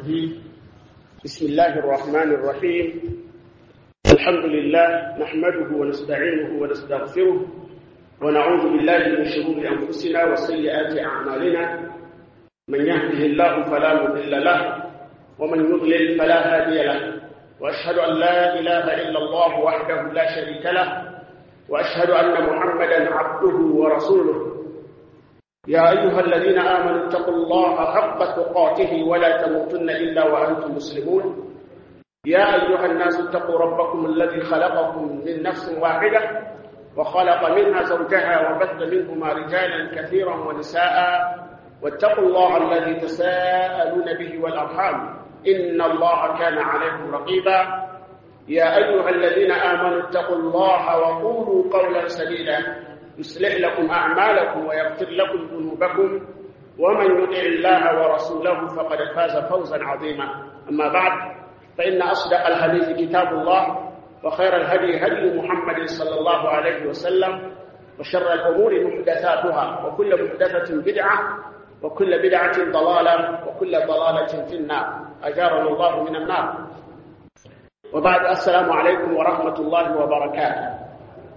الرجيم بسم الله الرحمن الرحيم الحمد لله نحمده ونستعينه ونستغفره ونعوذ بالله من شرور أنفسنا وسيئات أعمالنا من يهده الله فلا مضل له ومن يضلل فلا هادي له وأشهد أن لا إله إلا الله وحده لا شريك له وأشهد أن محمدا عبده ورسوله يا أيها الذين آمنوا اتقوا الله حق تقاته ولا تموتن إلا وأنتم مسلمون يا أيها الناس اتقوا ربكم الذي خلقكم من نفس واحدة وخلق منها زوجها وبث منهما رجالا كثيرا ونساء واتقوا الله الذي تساءلون به والأرحام إن الله كان عليكم رقيبا يا أيها الذين آمنوا اتقوا الله وقولوا قولا سديدا يصلح لكم أعمالكم ويغفر لكم ذنوبكم ومن يطع الله ورسوله فقد فاز فوزا عظيما أما بعد فإن أصدق الحديث كتاب الله وخير الهدي هدي محمد صلى الله عليه وسلم وشر الأمور محدثاتها وكل محدثة بدعة وكل بدعة ضلالة وكل ضلالة في النار أجارنا الله من النار وبعد السلام عليكم ورحمة الله وبركاته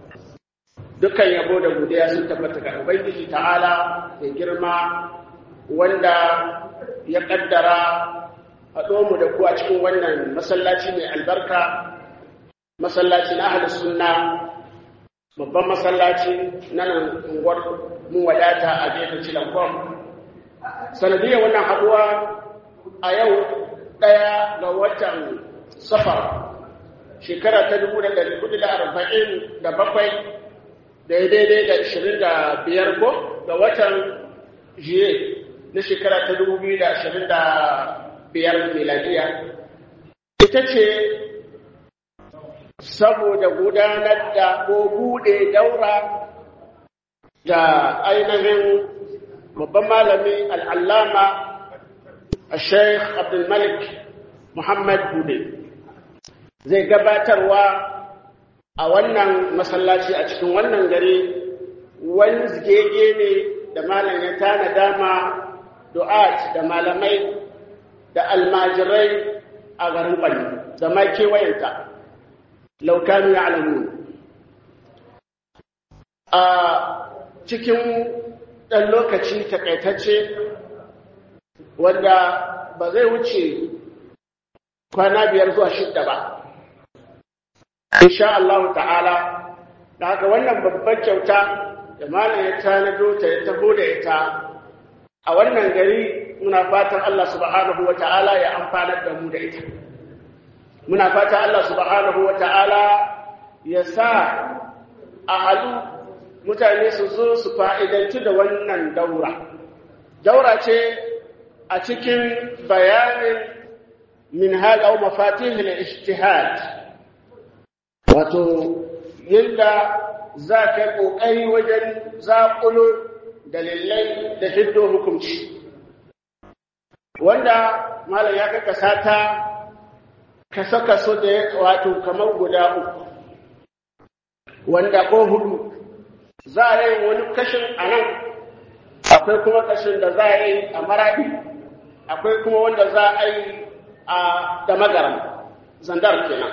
dukkan yabo da godiya sun tabbata ga Ubangiji ta'ala da girma wanda ya kaddara haɗo mu da ku a cikin wannan masallaci mai albarka masallaci na ahlus sunna babban masallaci na nan unguwar mun wadata a gefen cilankon sanadiyar wannan haɗuwa a yau ɗaya ga watan safar shekara ta dubu da ɗari kudu da arba'in da bakwai daidai da ashirin da biyar ko ga watan jiye na shekara ta dubu biyu da ashirin da biyar miladiya ita ce saboda gudanar da ko bude daura da ainihin babban malami al'allama a sheikh abdulmalik muhammad bude zai gabatarwa a wannan masallaci a cikin wannan gari wani zigege ne da malam ya tana dama du'at da malamai da almajirai a garin ɓalli da ma kewayenta laukanu ya alamu a cikin ɗan lokaci takaitacce wanda ba zai wuce kwana biyar zuwa shidda ba insha Allah ta'ala da haka wannan babbar kyauta da malam ya tanado ta ya taho da ita a wannan gari muna fatan Allah subhanahu wa ta'ala ya amfanar da mu da ita muna fatan Allah subhanahu wa ta'ala ya sa a halu mutane su zo su fa'idanci da wannan daura daura ce a cikin bayanin min haɗa mafatihul ijtihad wato yadda za ka yi ƙoƙari wajen zaƙulo dalilai da hiddo hukunci wanda malam ya kaka sata kaso-kaso da wato kamar guda uku wanda ko hudu za a yi wani kashin a nan akwai kuma kashin da za a yi a maraɗi akwai kuma wanda za a yi a da magaram zandar kenan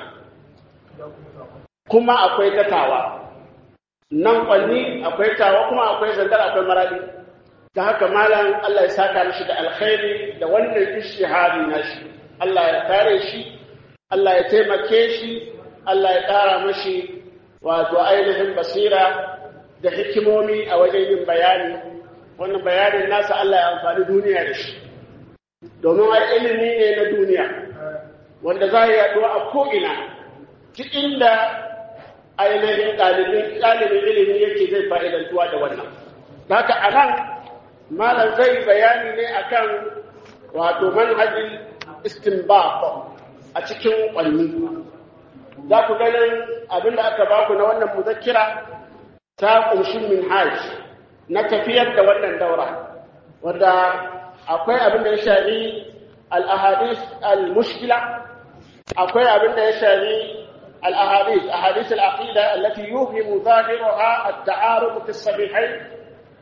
kuma akwai gatawa nan kwanni akwai tawa kuma akwai zandar akwai maradi ta haka malam Allah ya saka mishi da alkhairi da wannan ishihari na shi Allah ya kare shi Allah ya taimake shi Allah ya ƙara mashi wato ainihin basira da hikimomi a wajen yin bayani wannan bayanin nasa Allah ya amfani duniya da shi domin ai ilimi ne na duniya wanda za ya yaɗuwa a ko'ina duk inda ainihin ɗalibin ilimi yake zai fa'idantuwa da wannan. Haka a nan, malam zai bayani ne akan wato manhajin istinbaq a cikin ƙwanni. Za ku ganin abinda aka baku na wannan muzakkira ta ƙunshin minhaj na tafiyar da wannan daura, wanda akwai abin da ya shari al-ahadith al-mushkila, akwai abin da ya shari الأحاديث أحاديث العقيدة التي يوهم ظاهرها التعارض في الصحيحين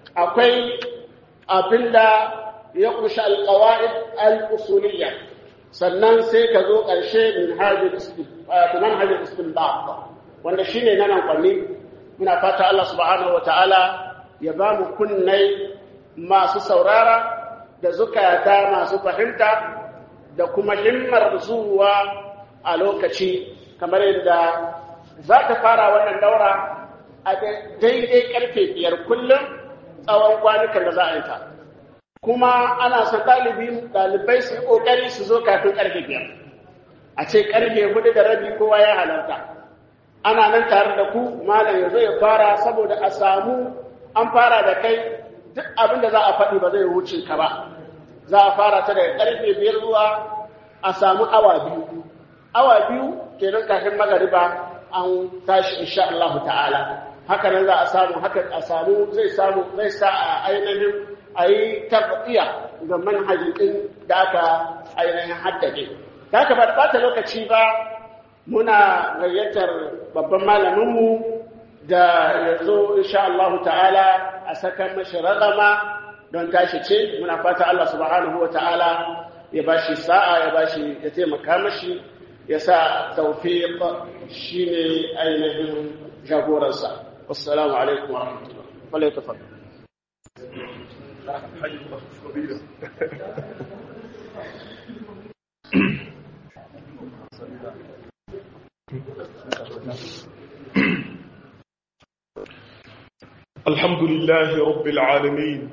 أقي أبلا يقرش القواعد الأصولية sannan sai ka zo ƙarshe min hajjin istinbat wanda shi ne na nan kwanni muna fata Allah subhanahu wa ta'ala ya ba mu kunnai masu saurara da zukata masu fahimta da kuma himmar zuwa a lokaci kamar yadda za ta fara wannan daura a daidai karfe biyar kullum tsawon kwanukan da za a yi ta kuma ana son ɗalibai su yi ƙoƙari su zo kafin karfe biyar a ce karfe hudu da rabi kowa ya halarta ana nan tare da ku malam ya zo ya fara saboda a samu an fara da kai duk abin da za a faɗi ba zai wuce ka ba za a fara ta daga karfe biyar zuwa a samu awa biyu awa biyu kenan kafin magariba an tashi insha Allah ta'ala haka nan za a samu haka a samu zai samu zai sa a ainihin a yi tarbiya ga manhajin din da aka ainihin haddade da haka ba ɓata lokaci ba muna gayyatar babban malaminmu da ya zo insha Allah ta'ala a saka mashi ragama don tashi ce muna fata Allah subhanahu wa ta'ala ya bashi sa'a ya bashi ya taimaka mashi ya sa tawfiq shine ainihin jagoransa assalamu alaikum wa rahmatullah wala tafaddal الحمد لله رب العالمين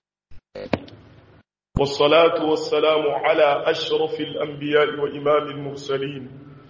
والصلاة والسلام على أشرف الأنبياء وإمام المرسلين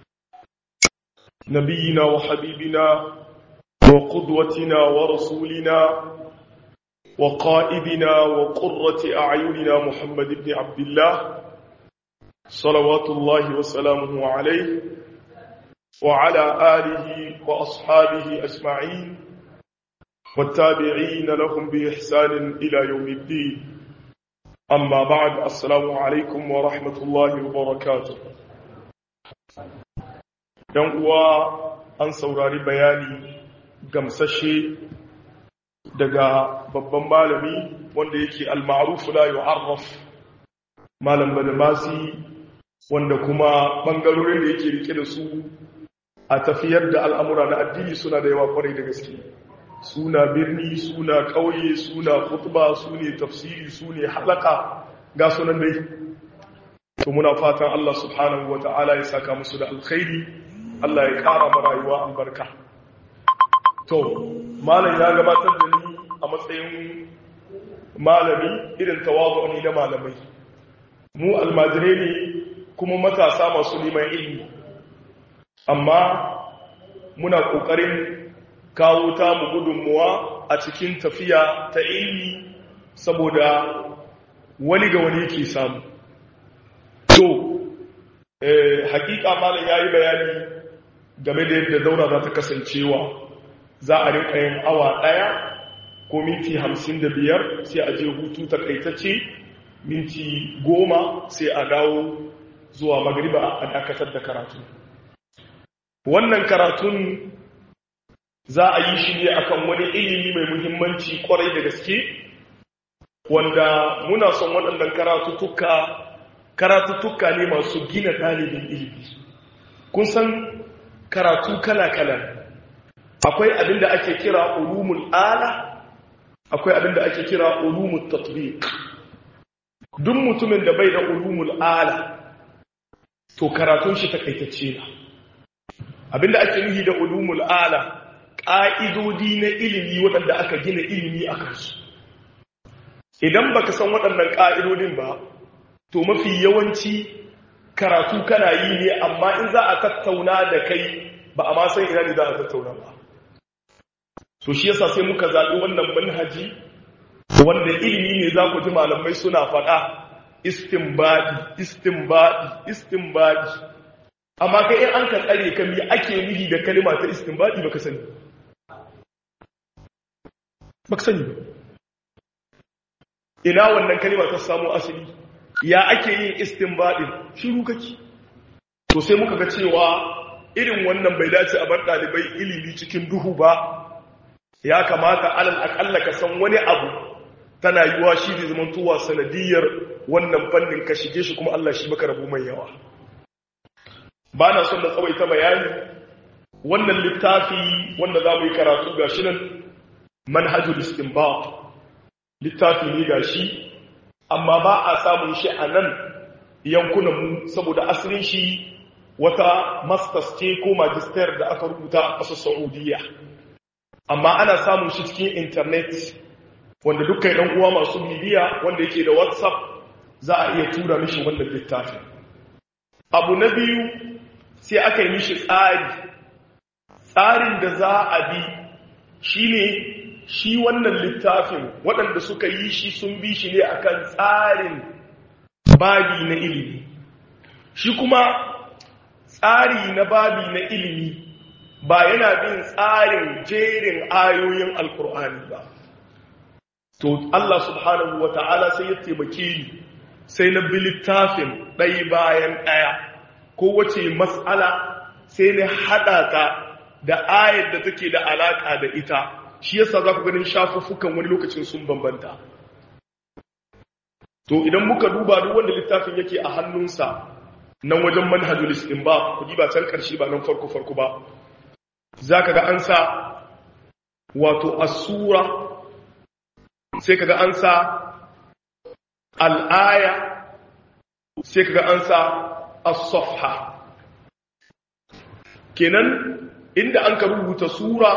نبينا وحبيبنا وقدوتنا ورسولنا وقائدنا وقرة أعيننا محمد بن عبد الله صلوات الله وسلامه عليه وعلى آله وأصحابه أجمعين والتابعين لهم بإحسان إلى يوم الدين أما بعد السلام عليكم ورحمة الله وبركاته ‘Yan uwa an saurari bayani gamsashe daga babban malami wanda yake al-ma'rufu la yu'arraf malam badamasi wanda kuma bangarorin da yake rike da su a tafiyar da al'amura na addini suna da yawa kwarai da gaske suna birni suna ƙauye suna khutba su ne tafsiri su ne halaka ga sunan dai to muna fatan Allah subhanahu wa ta'ala ya saka musu da alkhairi Allah ya ƙara ma rayuwa albarka to malam ya gabatar da ni a matsayin malami irin tawazu ne na malamai mu almajirai ne kuma matasa masu neman ilimi amma muna ƙoƙarin kawo ta mu gudunmuwa a cikin tafiya ta ilimi saboda wani ga wani ke samu to hakika malam ya yi bayani game da yadda daura za ta kasancewa za a rinka yin awa ɗaya ko minti hamsin da biyar sai a je hutu takaitacce minti goma sai a dawo zuwa magriba a dakatar da karatu wannan karatun za a yi shi ne akan wani ilimi mai muhimmanci kwarai da gaske wanda muna son waɗannan karatuttuka karatuttuka ne masu gina ɗalibin ilimi kun san karatu kala-kala akwai abin da ake kira ulumul ala akwai abin da ake kira ulumul tatbiq duk mutumin da bai da ulumul ala to karatun shi takaitacce na abinda ake nufi da ulumul ala ƙa'idodi na ilimi waɗanda aka gina ilimi a kansu idan baka san waɗannan ƙa'idodin ba to mafi yawanci karatu kana yi ne amma in za a tattauna da kai ba a ma san ina ne za a tattauna ba so shi yasa sai muka zaɓi wannan manhaji wanda ilimi ne za ku ji malamai suna faɗa istinbadi istinbadi istinbadi amma kai in an ka tsare ka mi ake nufi da kalima ta istinbadi baka sani baka sani ba ina wannan kalima ta samu asali ya ake yin istinbadin shiru kake to sai muka ga cewa irin wannan bai dace a bar ɗalibai ilimi cikin duhu ba ya kamata alal akalla ka san wani abu tana yiwa shi ne zamantowa sanadiyar wannan fannin ka shige shi kuma Allah shi maka rabu mai yawa ba na son na tsawaita bayani wannan littafi wanda za mu yi karatu ga shi nan manhajul istinbat littafi ne ga shi amma ba a samun shi a nan yankunanmu saboda asalin shi wata masters ce ko magister da aka rubuta a ƙasar saudiya amma ana samun shi cikin intanet wanda dukkan ɗan uwa masu bibiya wanda yake da whatsapp za a iya tura mishi wannan littafi abu na biyu sai aka yi mishi tsari tsarin da za a bi shine shi wannan littafin waɗanda suka yi shi sun bi shi ne akan tsarin babi na ilimi shi kuma tsari na babi na ilimi ba yana bin tsarin jerin ayoyin alkur'ani ba to Allah subhanahu wa ta'ala sai ya taimake ni sai na bi littafin ɗai bayan ɗaya ko wace matsala sai na haɗa ta da ayar da take da alaƙa da ita shi yasa za ku ganin shafuffukan wani lokacin sun bambanta to idan muka duba duk wanda littafin yake a hannunsa nan wajen manhajul istinbat ku ba can karshe ba nan farko farko ba zaka ga an sa wato as-sura sai kaga an sa al-aya sai kaga an sa as-safha kenan inda an ka rubuta sura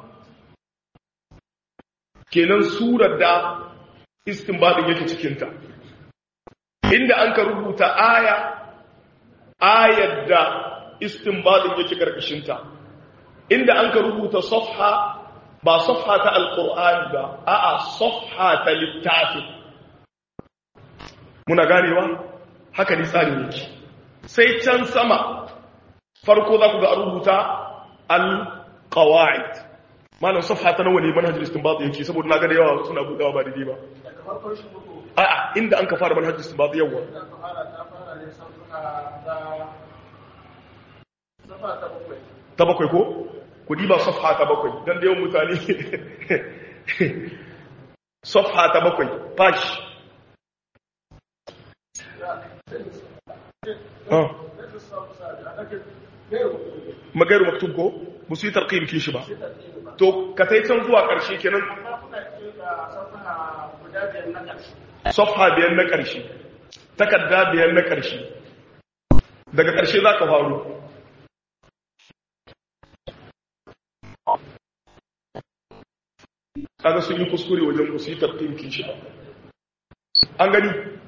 kenan surar da istinbadin yake cikinta inda an ka rubuta aya ayar da istinbadin yake karkashinta inda an ka rubuta safha ba safha ta alqur'ani ba a'a safha ta littafi muna ganewa haka ne tsarin yake sai can sama farko za ku ga rubuta al-qawaid malam safha ta nawa ne manhajul istinbat yake saboda na ga da yawa suna budawa ba daidai ba a'a inda an ka fara manhajul istinbat yawa ta bakwai ko ku diba safha ta bakwai dan da yawan mutane safha ta bakwai page magairu maktub ko musu yi tarqim kin shi ba to ka tai can zuwa ƙarshe kenan safha biyar na ƙarshe takarda biyar na ƙarshe daga ƙarshe za ka faru kaga sun yi kuskure wajen ku yi tarqim shi ba an gani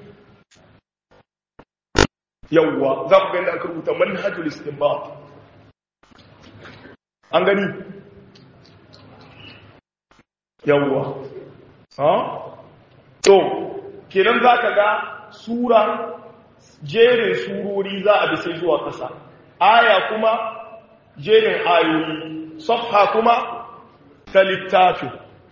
yawwa za ku gani aka rubuta manhajul istinbat an gani yawwa ha to kenan za ka ga sura jerin surori za a bi sai zuwa ƙasa aya kuma jerin ayoyi safha kuma ta littafi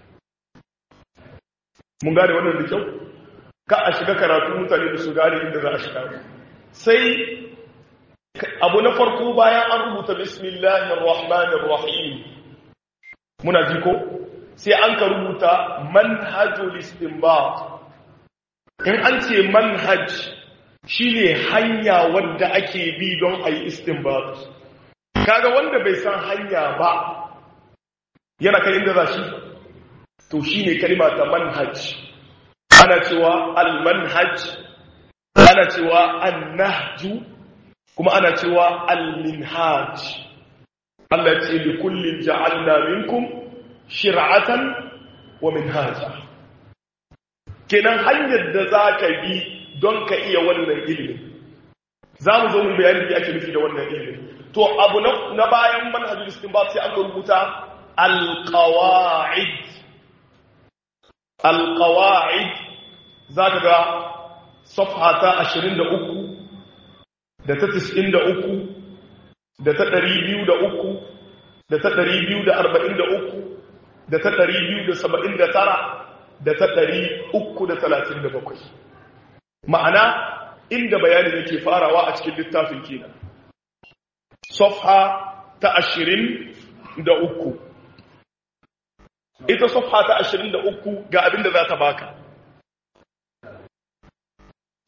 mun gane wannan da kyau ka a shiga karatu mutane da su gane inda za a shiga sai abu na farko bayan an rubuta bismillahir rahmanir rahim muna ji ko sai an ka rubuta manhajul istinbat in an ce manhaj shine hanya wanda ake bi don a yi istinbat kaga wanda bai san hanya ba yana kai inda za shi to shine kalma ta manhaj ana cewa al-manhaj ana cewa an-nahju kuma ana cewa al-minhaj Allah ce li kullin ja'alna minkum shir'atan wa minhaja kenan hanyar da za ka bi don ka iya wannan ilimin za mu zo mu bayani da ake nufi da wannan ilimin to abu na bayan manhajul istinbat sai an rubuta alqawaid alqawaid za ka ga safha ta 23 da ta 93 da ta 203 da ta 243 da ta 279 da ta 337 ma'ana inda bayanin yake farawa a cikin littafin kenan safha ta 23 ita safha ta 23 ga abinda za ta baka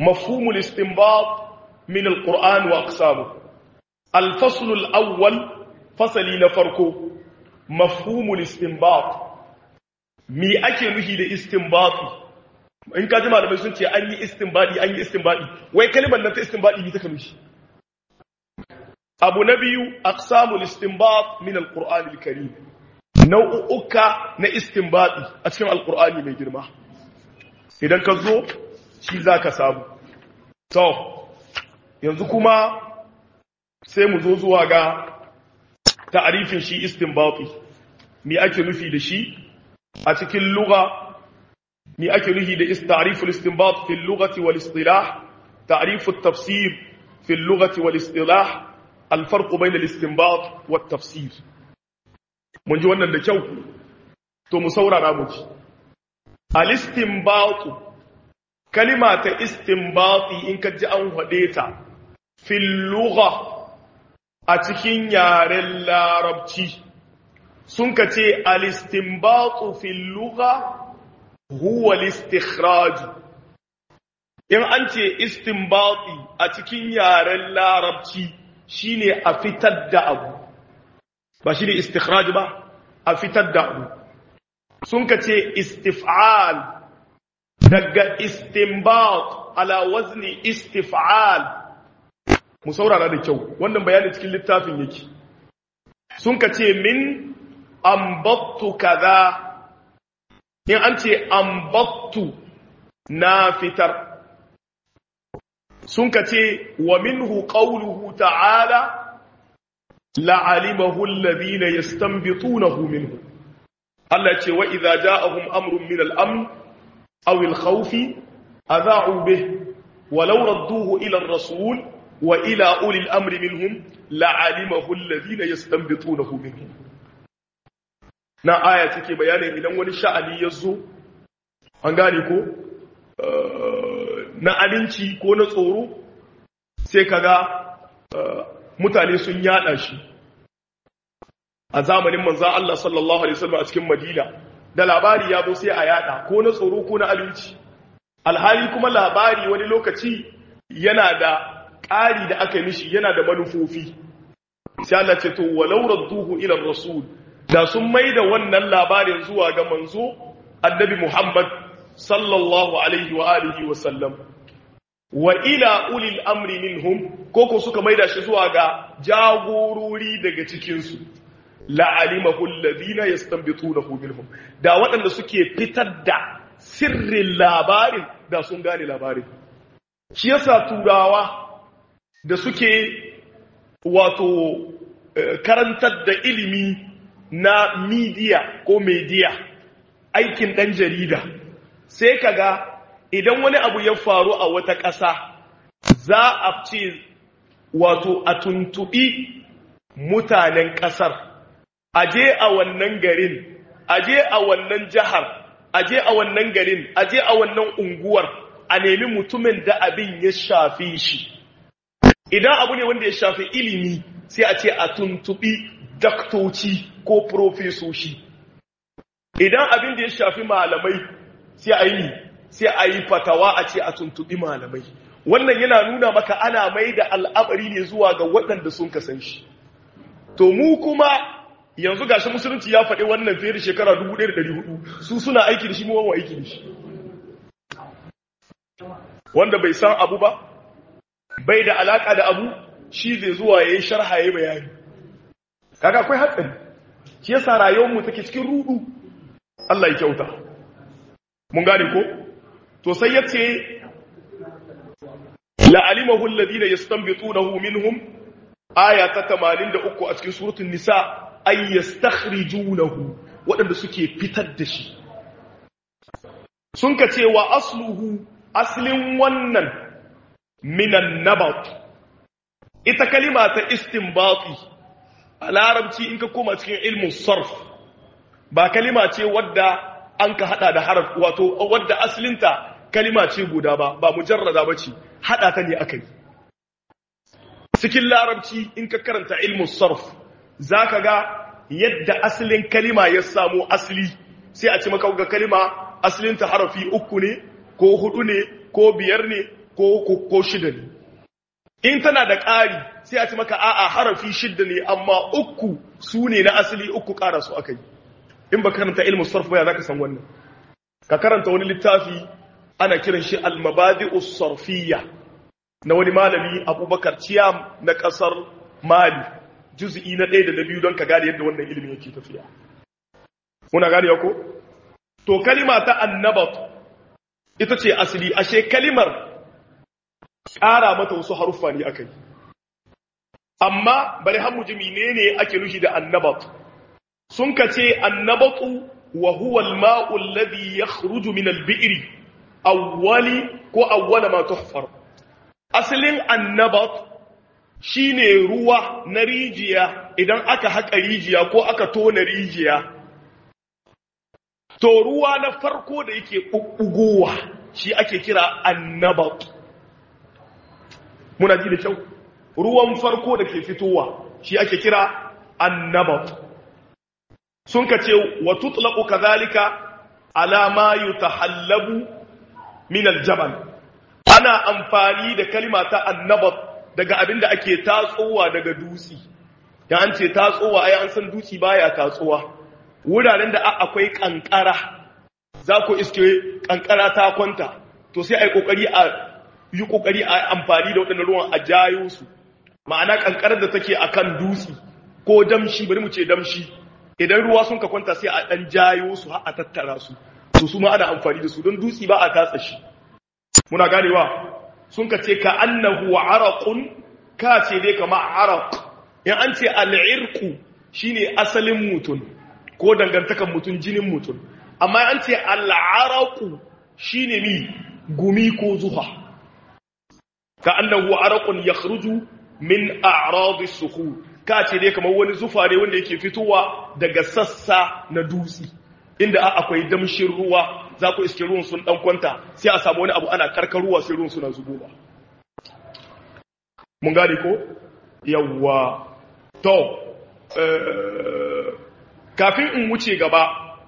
mafhumul istinbat min alquran wa aqsamu الفصل الأول fasali na farko mafhumul istinbat me ake nufi da istinbati in ka ji malamai sun ce an yi istinbadi an yi istinbadi wai kalimar nan ta istinbadi ne take nufi abu na biyu aqsamul istinbat min alquran alkarim nau'uka na istinbadi a cikin alqurani mai girma idan ka zo shi zaka samu to yanzu kuma sai mu zo zuwa ga ta'arifin shi istinbati me ake nufi da shi a cikin lugha me ake nufi da ta'riful istinbat fi lughati wal istilah ta'rifut tafsir fi lughati wal istilah al-farq bayna al-istinbat wat tafsir mun ji wannan da kyau to mu saurara mu ji al-istinbat kalima ta istinbati in ka ji an hade ta fi lugha a cikin yaren larabci sun ka ce alistinbatu fil lugha huwa listikhraj in an ce istinbati a cikin yaren larabci shine a fitar da abu ba shine istikhraj ba a fitar da abu sun ka ce istif'al daga istinbat ala wazni istif'al mu saurara da kyau wannan bayanin cikin littafin yake sun ka ce min ambattu kaza in an ce ambattu na fitar sun ka ce wa minhu qawluhu ta'ala la'alimahu alladhina yastanbitunahu minhu Allah ce wa idza ja'ahum amrun min al-amn aw al-khawf adha'u bih ولو ردوه إلى الرسول وإلى أولي الأمر منهم لعلمه الذين يستنبطونه منهم na aya take bayanin idan wani sha'ani ya zo an gane ko na aminci ko na tsoro sai kaga mutane sun yada shi a zamanin manzan Allah sallallahu alaihi wasallam a cikin Madina da labari ya zo sai a yada ko na tsoro ko na aminci alhali kuma labari wani lokaci yana da ƙari da aka yi mishi yana da manufofi sai Allah ce to walau radduhu ila rasul da sun maida wannan labarin zuwa ga manzo annabi Muhammad sallallahu alaihi wa alihi wa sallam wa ila ulil amri minhum koko suka maida shi zuwa ga jagorori daga cikin su la alimahu alladhina yastanbitunahu minhum da waɗanda suke fitar da sirrin labarin da sun gane labarin shi yasa turawa da suke wato karantar da ilimi na media ko media aikin ɗan jarida sai kaga idan wani abu ya faru a wata ƙasa za a ce wato a tuntuɓi mutanen ƙasar aje a wannan garin aje a wannan jihar aje a wannan garin aje a wannan unguwar a nemi mutumin da abin ya shafi shi idan abu ne wanda ya shafi ilimi sai a ce a tuntubi daktoci ko profesoshi idan abin da ya shafi malamai sai a yi sai a yi fatawa a ce a tuntubi malamai wannan yana nuna maka ana mai da al'amari ne zuwa ga waɗanda sun kasan shi to mu kuma yanzu gashi musulunci ya faɗi wannan fiye da shekara 1400 su suna aiki da shi mu wawan aiki da shi wanda bai san abu ba bai da alaka da abu shi zai zuwa yayin sharha yayin bayani kaga akwai hatsari shi yasa rayuwar mu take cikin rudu Allah ya kyauta mun gane ko to sai yace la alimahu alladhina yastanbitunahu minhum aya ta 83 a cikin suratul nisa ay yastakhrijunahu wadanda suke fitar da shi sun ka ce wa asluhu aslin wannan minan nabat ita kalima ta istinbati a larabci in ka koma cikin ilmin sarf ba kalima ce wadda an ka hada da haraf wato wadda aslinta kalima ce guda ba ba mujarrada ba ce hada ta ne aka yi cikin larabci in ka karanta ilmin sarf za ka ga yadda asalin kalima ya samu asali sai a ci maka ga kalima asalinta harafi uku ne ko hudu ne ko biyar ne ko ko shida ne in tana da ƙari sai a ci maka a'a harafi shida ne amma uku su ne na asali uku ƙara su aka yi in ba karanta ilmu sarf ba ya zaka san wannan ka karanta wani littafi ana kiran shi al-mabadi'us sarfiyya na wani malami Abubakar Ciyam na kasar Mali juz'i na 1 da na 2 don ka gane yadda wannan ilimin yake tafiya kuna gane ko to kalima ta annabat ita ce asali ashe kalimar ƙara mata wasu haruffa ne aka yi amma bari har ji menene ake nufi da annabat sun ka ce annabatu wa huwa al-ma'u alladhi yakhruju min al-bi'ri awwali ko awwala ma tuhfar asalin annabat shine ruwa na rijiya idan aka haƙa rijiya ko aka tona rijiya to ruwa na farko da yake ɓuɓɓugowa shi ake kira annabat muna ji da kyau ruwan farko da ke fitowa shi ake kira annabat sun ka ce wa tutlaqu kadhalika ala ma yutahallabu min aljabal ana amfani da kalima ta annabat daga abin da ake tatsowa daga dutsi dan an ce tatsowa ai an san dutsi baya tatsowa wuraren da akwai kankara za ku iske kankara ta kwanta to sai ai kokari a yi kokari a amfani da waɗannan ruwan a jayo su ma'ana kankarar da take akan dutsi ko damshi bari mu ce damshi idan ruwa sun ka kwanta sai a dan jayo su har a tattara su to su ma ana amfani da su don dutsi ba a tatsa shi muna ganewa sun ka ce ka annahu araqun ka ce dai kama araq in an ce al'irqu shine asalin mutum ko dangantakan mutum jinin mutum amma an ce al'araqu shine mi gumi ko zuha ka annahu araqun yakhruju min a'radi sukhur ka ce dai kamar wani zufa ne wanda yake fitowa daga sassa na dutse inda akwai damshin ruwa za ku iske ruwan sun dan kwanta sai a samu wani abu ana karkaruwa sai ruwan suna zubowa mun gane ko yawwa to kafin in wuce gaba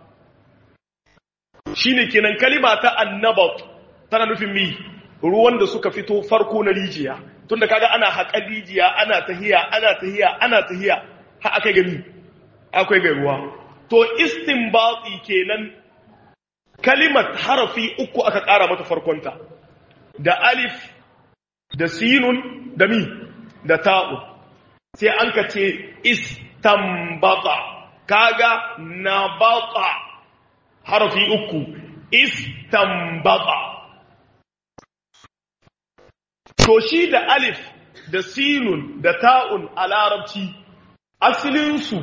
shine kenan kalima ta annabat tana nufin mi ruwan da suka fito farko na rijiya tunda kaga ana haƙar rijiya ana tahiya ana tahiya ana tahiya har akai gami akwai ga ruwa to istinbati kenan kalimat harafi uku aka ƙara mata farkonta da alif da sinun da mi da ta'u sai an ka ce istambata kaga nabata harafi uku istambata to shi da alif da sinun da ta'un a larabci asalinsu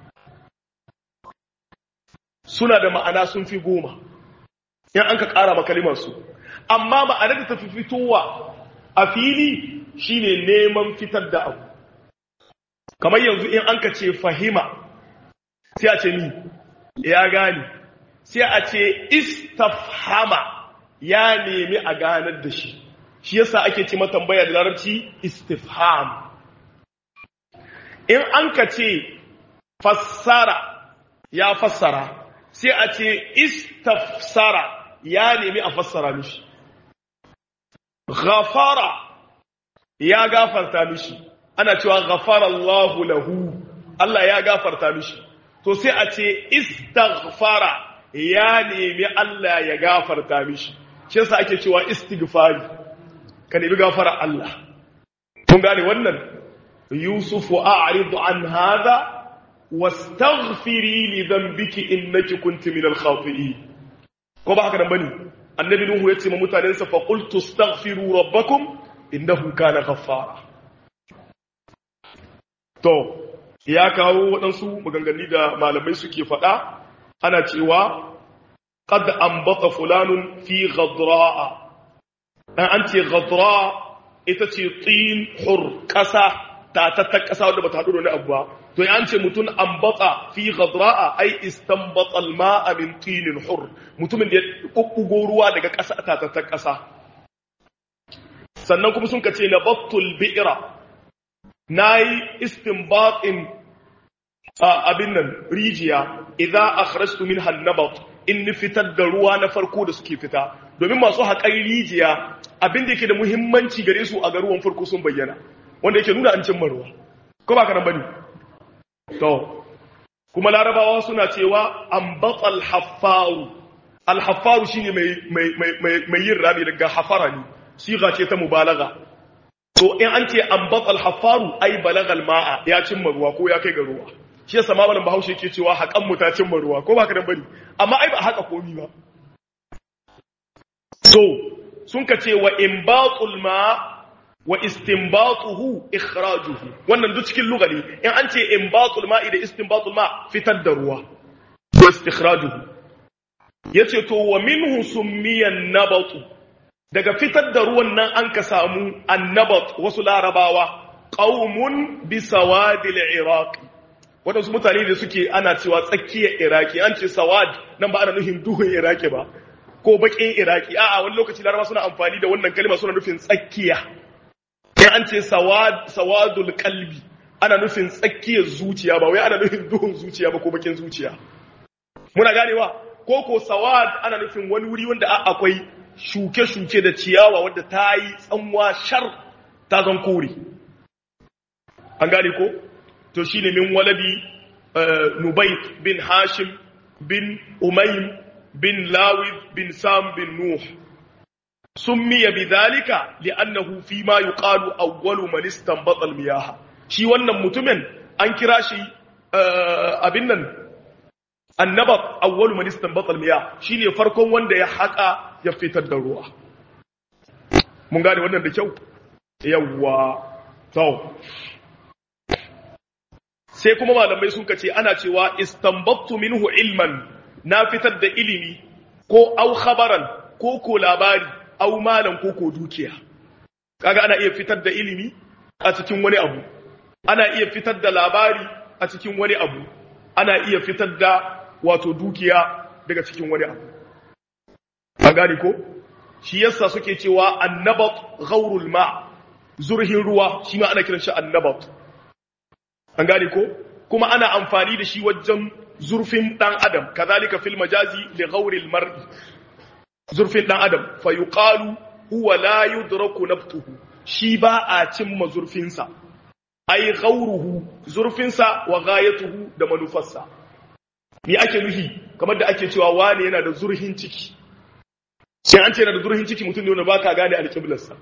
suna da ma'ana sun fi goma yan an ka ƙara makalimarsu amma ma'anar da ta fi fitowa a fili shine neman fitar da abu kamar yanzu in an ka ce fahima sai a ce ni ya gani sai a ce istafhama ya nemi a ganar da shi shi yasa ake ce tambaya da larabci istifham in an ka ce fassara ya fassara sai a ce istafsara ya nemi a fassara mishi ghafara ya gafarta mishi ana cewa ghafara Allahu lahu Allah ya gafarta mishi to sai a ce istaghfara ya nemi Allah ya gafarta mishi shi yasa ake cewa istighfari ka nemi gafara Allah kun gane wannan yusufu a'ridu an hadha wastaghfiri li dhanbiki innaki kunti min al-khati'in ko ba haka nan bane annabi nuhu yace ma mutanen sa fa qultu astaghfiru rabbakum innahu kana ghaffara to ya kawo waɗansu maganganu da malamai suke faɗa ana cewa qad ambata fulanun fi ghadra'a dan an ce ghadra ita ce tin hur ƙasa ta ta ta ƙasa wanda bata haɗu da wani abu ba to an ce mutum ambata fi ghadra'a ai istanbata alma'a min tinin hur mutumin da ya bubbugo ruwa daga ƙasa ta ta ta ƙasa sannan kuma sun ka ce nabattul bi'ra nayi istinbatin abin nan rijiya idza akhrajtu minha an-nabat in fitar da ruwa na farko da suke fita domin masu haƙar rijiya abin da yake da muhimmanci gare su a garuwan farko sun bayyana wanda yake nuna an cimma ruwa ko ba ka nan bane to kuma larabawa suna cewa ambatal haffaru al-haffaru shine mai mai mai mai yin rami daga hafara ne siga ce ta mubalaga to in an ce ambatal haffaru ai balagal ma'a ya cimma ruwa ko ya kai ga ruwa shi yasa ma malam bahaushe yake cewa haƙan mu ta cimma ruwa ko ba ka nan bane amma ai ba haka komi ba so sun ka ce wa imbatul ma wa istinbatuhu ikhrajuhu wannan duk cikin lugha ne in an ce imbatul ma'i da istinbatul ma fitar da ruwa wa istikhrajuhu yace to wa minhu summiyan nabatu daga fitar da ruwan nan an ka samu annabat wasu larabawa qaumun bi sawadil iraq wadansu mutane da suke ana cewa tsakiyar iraki an ce sawad nan ba ana nufin duhun iraki ba ko bakin iraki a'a wani lokaci larabawa suna amfani da wannan kalma suna nufin tsakiya in an ce sawadul kalbi ana nufin tsakiyar zuciya ba wai ana nufin duhun zuciya ba ko bakin zuciya muna ganewa ko ko sawad ana nufin wani wuri wanda akwai shuke-shuke da ciyawa wadda ta yi tsanwa shar ta zan kore an gane ko to shine min waladi nubayt bin hashim bin umaym bin lawid bin sam bin nuh سمي بذلك لأنه فيما يقال أول من استنبط المياه shi wannan mutumin an kira shi abin nan annabat awwalu man istanbata almiya shine farkon wanda ya haka ya fitar da ruwa mun gane wannan da kyau yawwa to sai kuma malamai sun kace ana cewa istanbattu minhu ilman na fitar da ilimi ko au khabaran ko ko labari au malan ko ko dukiya kaga ana iya fitar da ilimi a cikin wani abu ana iya fitar da labari a cikin wani abu ana iya fitar da wato dukiya daga cikin wani abu an gane ko shi yasa suke cewa annabat ghaurul ma zurhin ruwa shi ma ana kiran shi annabat an gane ko kuma ana amfani da shi wajen zurfin dan adam kazalika fil majazi li ghauril mar'i zurfin dan adam fa yuqalu huwa la yudraku naftuhu shi ba a cimma zurfinsa ai ghauruhu zurfinsa wa ghayatuhu da manufarsa me ake nufi kamar da ake cewa wane yana da zurhin ciki sai an ce yana da zurhin ciki mutum ne wanda baka gane alƙiblarsa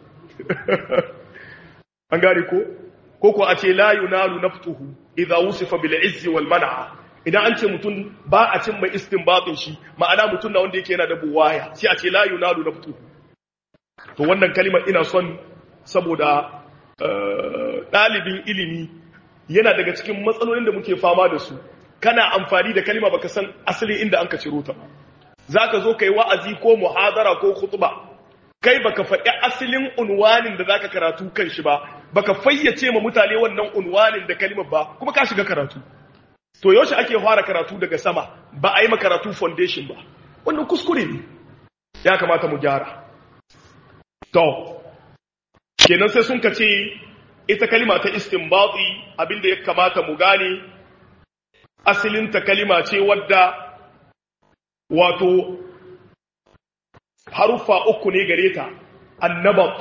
an gane ko ko ko a ce la yunalu naftuhu idza wusifa bil izzi wal man'a idan an ce mutum ba a cin mai istinbatin shi ma'ana mutum na wanda yake yana da buwaya sai a ce la yunalu naftuhu to wannan kalimar ina son saboda ɗalibin ilimi yana daga cikin matsalolin da muke fama da su kana amfani da kalima baka san asali inda an ka ciro ta ba za ka zo ka yi wa'azi ko muhadara ko khutba kai baka faɗi asalin unwanin da zaka karatu kan shi ba baka fayyace ma mutane wannan unwanin da kalimar ba kuma ka shiga karatu to yaushe ake fara karatu daga sama ba a yi ma karatu foundation ba wannan kuskure ne ya kamata mu gyara to kenan sai sun ka ce ita kalima ta istinbati abinda ya kamata mu gane asalinta kalima ce wadda wato haruffa uku ne gare ta annabat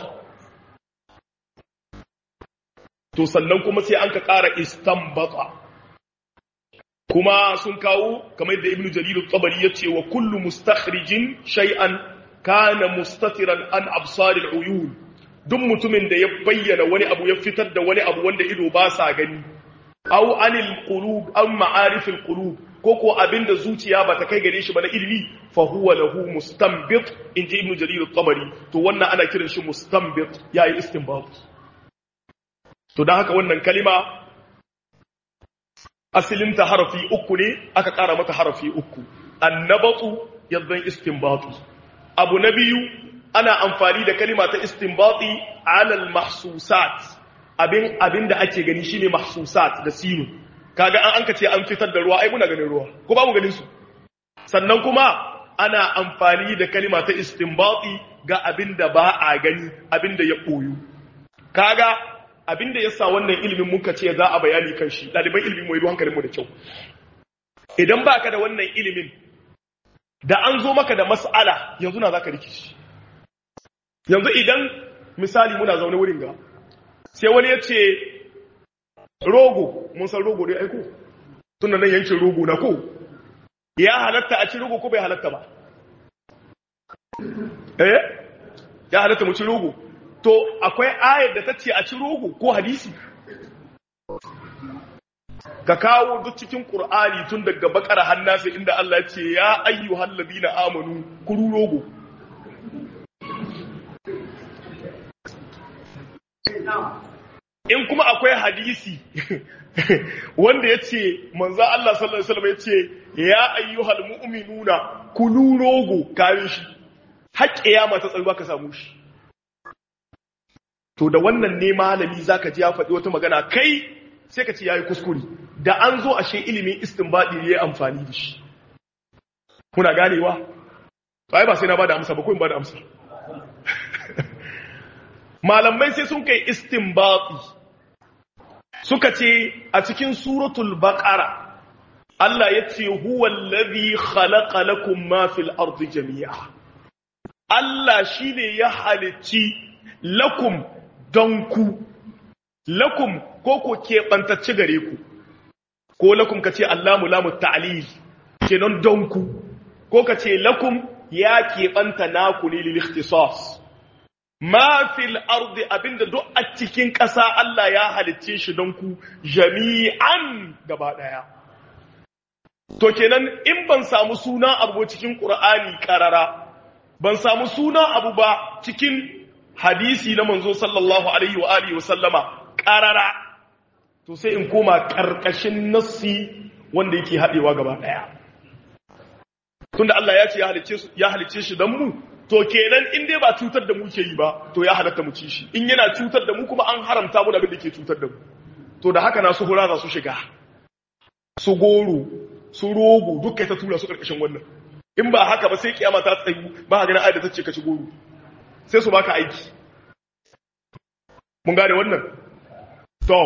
to sannan kuma sai an ka ƙara istanbata kuma sun kawo kamar da ibnu jarir tabari ya ce wa kullu mustakhrijin shay'an kana mustatiran an absaril uyun duk mutumin da ya bayyana wani abu ya fitar da wani abu wanda ido ba sa gani aw anil qulub am ma'arifil qulub ko ko abinda zuciya ba ta kai gare shi ba na ilimi fa huwa lahu mustanbit inji ibnu jarir at-tabari to wannan ana kiran shi mustanbit yayi istinbat to dan haka wannan kalima asalin ta harafi uku ne aka kara mata harafi uku annabatu yaddan istinbatu abu na biyu ana amfani da kalima ta istinbati alal mahsusat abin abin da ake gani shine mahsusat da sinu kaga an anka ce an fitar da ruwa ai muna ganin ruwa ko ba mu ganin su sannan kuma ana amfani da kalima ta istinbati ga abin da ba a gani abin da ya boyu kaga abin da yasa wannan ilimin muka ce za a bayani kan shi daliban ilimin mu yi hankalin mu da kyau idan baka da wannan ilimin da an zo maka da mas'ala yanzu na zaka rikici yanzu idan misali muna zaune wurin ga sai wani ya ce rogo mun san rogo ne aiko tun nan yankin rogo na ko ya halatta a ci rogo ko bai halatta ba eh ya halatta mu ci rogo to akwai ayar da ta ce a ci rogo ko hadisi ka kawo duk cikin qur'ani tun daga bakara hannasa inda Allah ya ce ya ayyuhal ladina amanu kuru rogo in kuma akwai hadisi wanda ya ce manzo Allah sallallahu alaihi wasallam ya ce ya ayyuhal mu'minuna kulu rogo kare shi har kiyama ta tsayuwa ka samu shi to da wannan ne malami zaka ji ya faɗi wata magana kai sai ka ce yayi kuskure da an zo ashe ilimin istinbadi ne ya amfani da shi kuna ganewa ai ba sai na bada amsa ba ko in bada amsa malamai sai sun kai istinbati suka ce a cikin suratul baqara Allah ya ce huwa allazi khalaqa lakum ma fil ardi jami'a Allah shine ya halicci lakum don ku lakum ko ko keɓantacce gare ku ko lakum ka ce Allahu lamu ta'lil kenan don ku ko ka ce lakum ya keɓanta naku ne lil ikhtisas ma fil ardi abinda duk a cikin ƙasa Allah ya halicce shi don ku jami'an gaba ɗaya to kenan in ban samu suna abu cikin Qur'ani karara ban samu suna abu ba cikin hadisi na manzo sallallahu alaihi wa alihi wa sallama karara to sai in koma karkashin nassi wanda yake hadewa gaba daya tunda Allah ya ce ya halicce ya halicce shi dan mu to kenan in dai ba cutar da mu ke yi ba to ya halatta mu ci shi in yana cutar da mu kuma an haramta mu da abin da ke cutar da mu to da haka na su hura za su shiga su goro su rogo duk kai ta tura su karkashin wannan in ba haka ba sai kiyama ta tsayu ba ga ganin ayat ta ce ka ci goro sai su baka aiki mun gane wannan to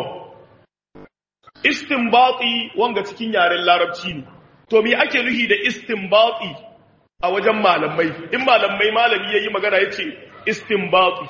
istinbati wanga cikin yaren larabci ne to me ake nuhi da istinbati a wajen malamai in malamai malami yayi magana yace istinbati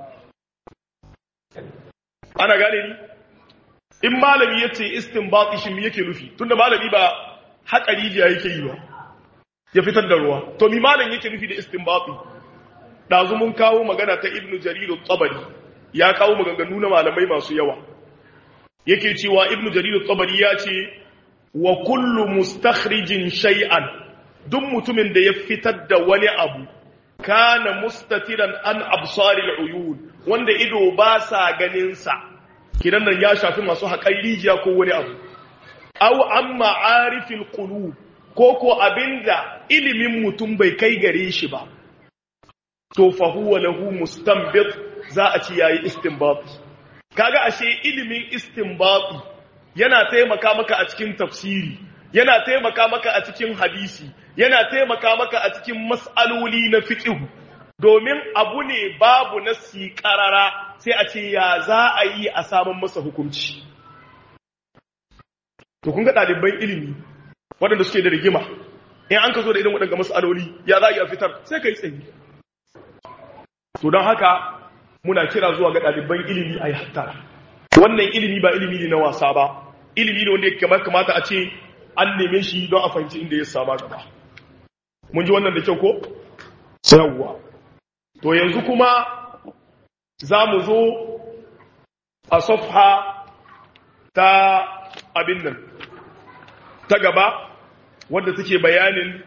ana gane ni in malami yace istinbati shi me yake nufi tunda malami ba haƙa rijiya yake yi ba ya fitar da ruwa to mi malam yake nufi da istinbati dazu mun kawo magana ta ibnu jarir at-tabari ya kawo maganganu na malamai masu yawa yake cewa ibnu jarir at-tabari ya ce wa kullu mustakhrijin shay'an duk mutumin da ya fitar da wani abu kana mustatiran an absaril uyun wanda ido ba sa ganin sa kidan nan ya shafi masu haƙar rijiya ko wani abu aw an ma'arifil qulub ko ko abinda ilimin mutum bai kai gare shi ba to fa huwa lahu mustanbit za a ci yayi istinbat kaga ashe ilimin istinbat yana taimaka maka a cikin tafsiri yana taimaka maka a cikin hadisi yana taimaka maka a cikin mas'aloli na fiqh domin abu ne babu nasi karara sai a ce ya za a yi a samun masa hukunci to kun ga ɗaliban ilimi waɗanda suke da rigima in an ka zo da irin waɗanda matsaloli ya za a yi a fitar sai ka yi tsayi to don haka muna kira zuwa ga ɗaliban ilimi a yi hattara wannan ilimi ba ilimi ne na wasa ba ilimi ne wanda ya kamata a ce an neme shi don a fahimci inda ya sama gaba mun ji wannan da kyau ko yawwa to yanzu kuma za mu zo a safha ta abin nan ta gaba wadda take bayanin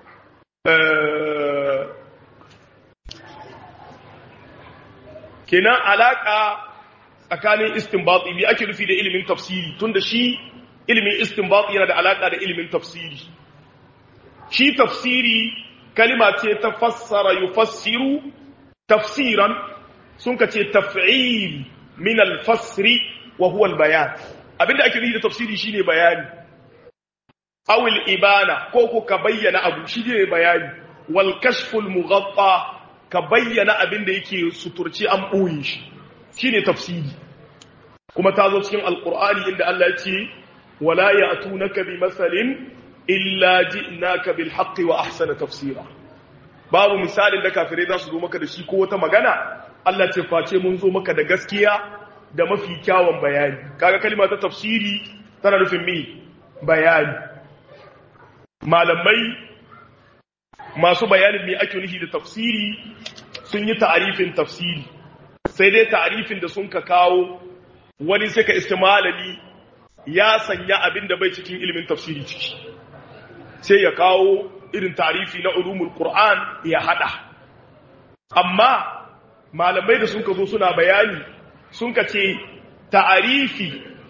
kenan alaka tsakanin istinbati bi ake nufi da ilimin tafsiri tunda shi ilimin istinbati yana da alaka da ilimin tafsiri shi tafsiri kalima ce ta fassara yufassiru tafsiran sun ka ce taf'il min al-fasri wa huwa al-bayan abinda ake nufi da tafsiri shine bayani awil ibana ko ko ka bayyana abu shine bayani wal kashful mughatta ka bayyana abinda yake suturci an boye shi shine tafsiri kuma ta zo cikin alqur'ani inda Allah ya ce wala ya'tunaka bi masalin illa ji'naka bil haqqi wa ahsana tafsira babu misalin da kafirai za su zo maka da shi ko wata magana Allah ce face mun zo maka da gaskiya da mafi kyawun bayani kaga kalma ta tafsiri tana nufin mi bayani malamai masu bayanin me ake nufi da tafsiri sun yi ta'arifin tafsiri sai dai ta'arifin da sun ka kawo wani sai ka iske malami ya sanya abin da bai cikin ilimin tafsiri ciki sai ya kawo irin tarifi na ulumul qur'an ya hada amma malamai da sun ka zo suna bayani sun ka ce ta'arifi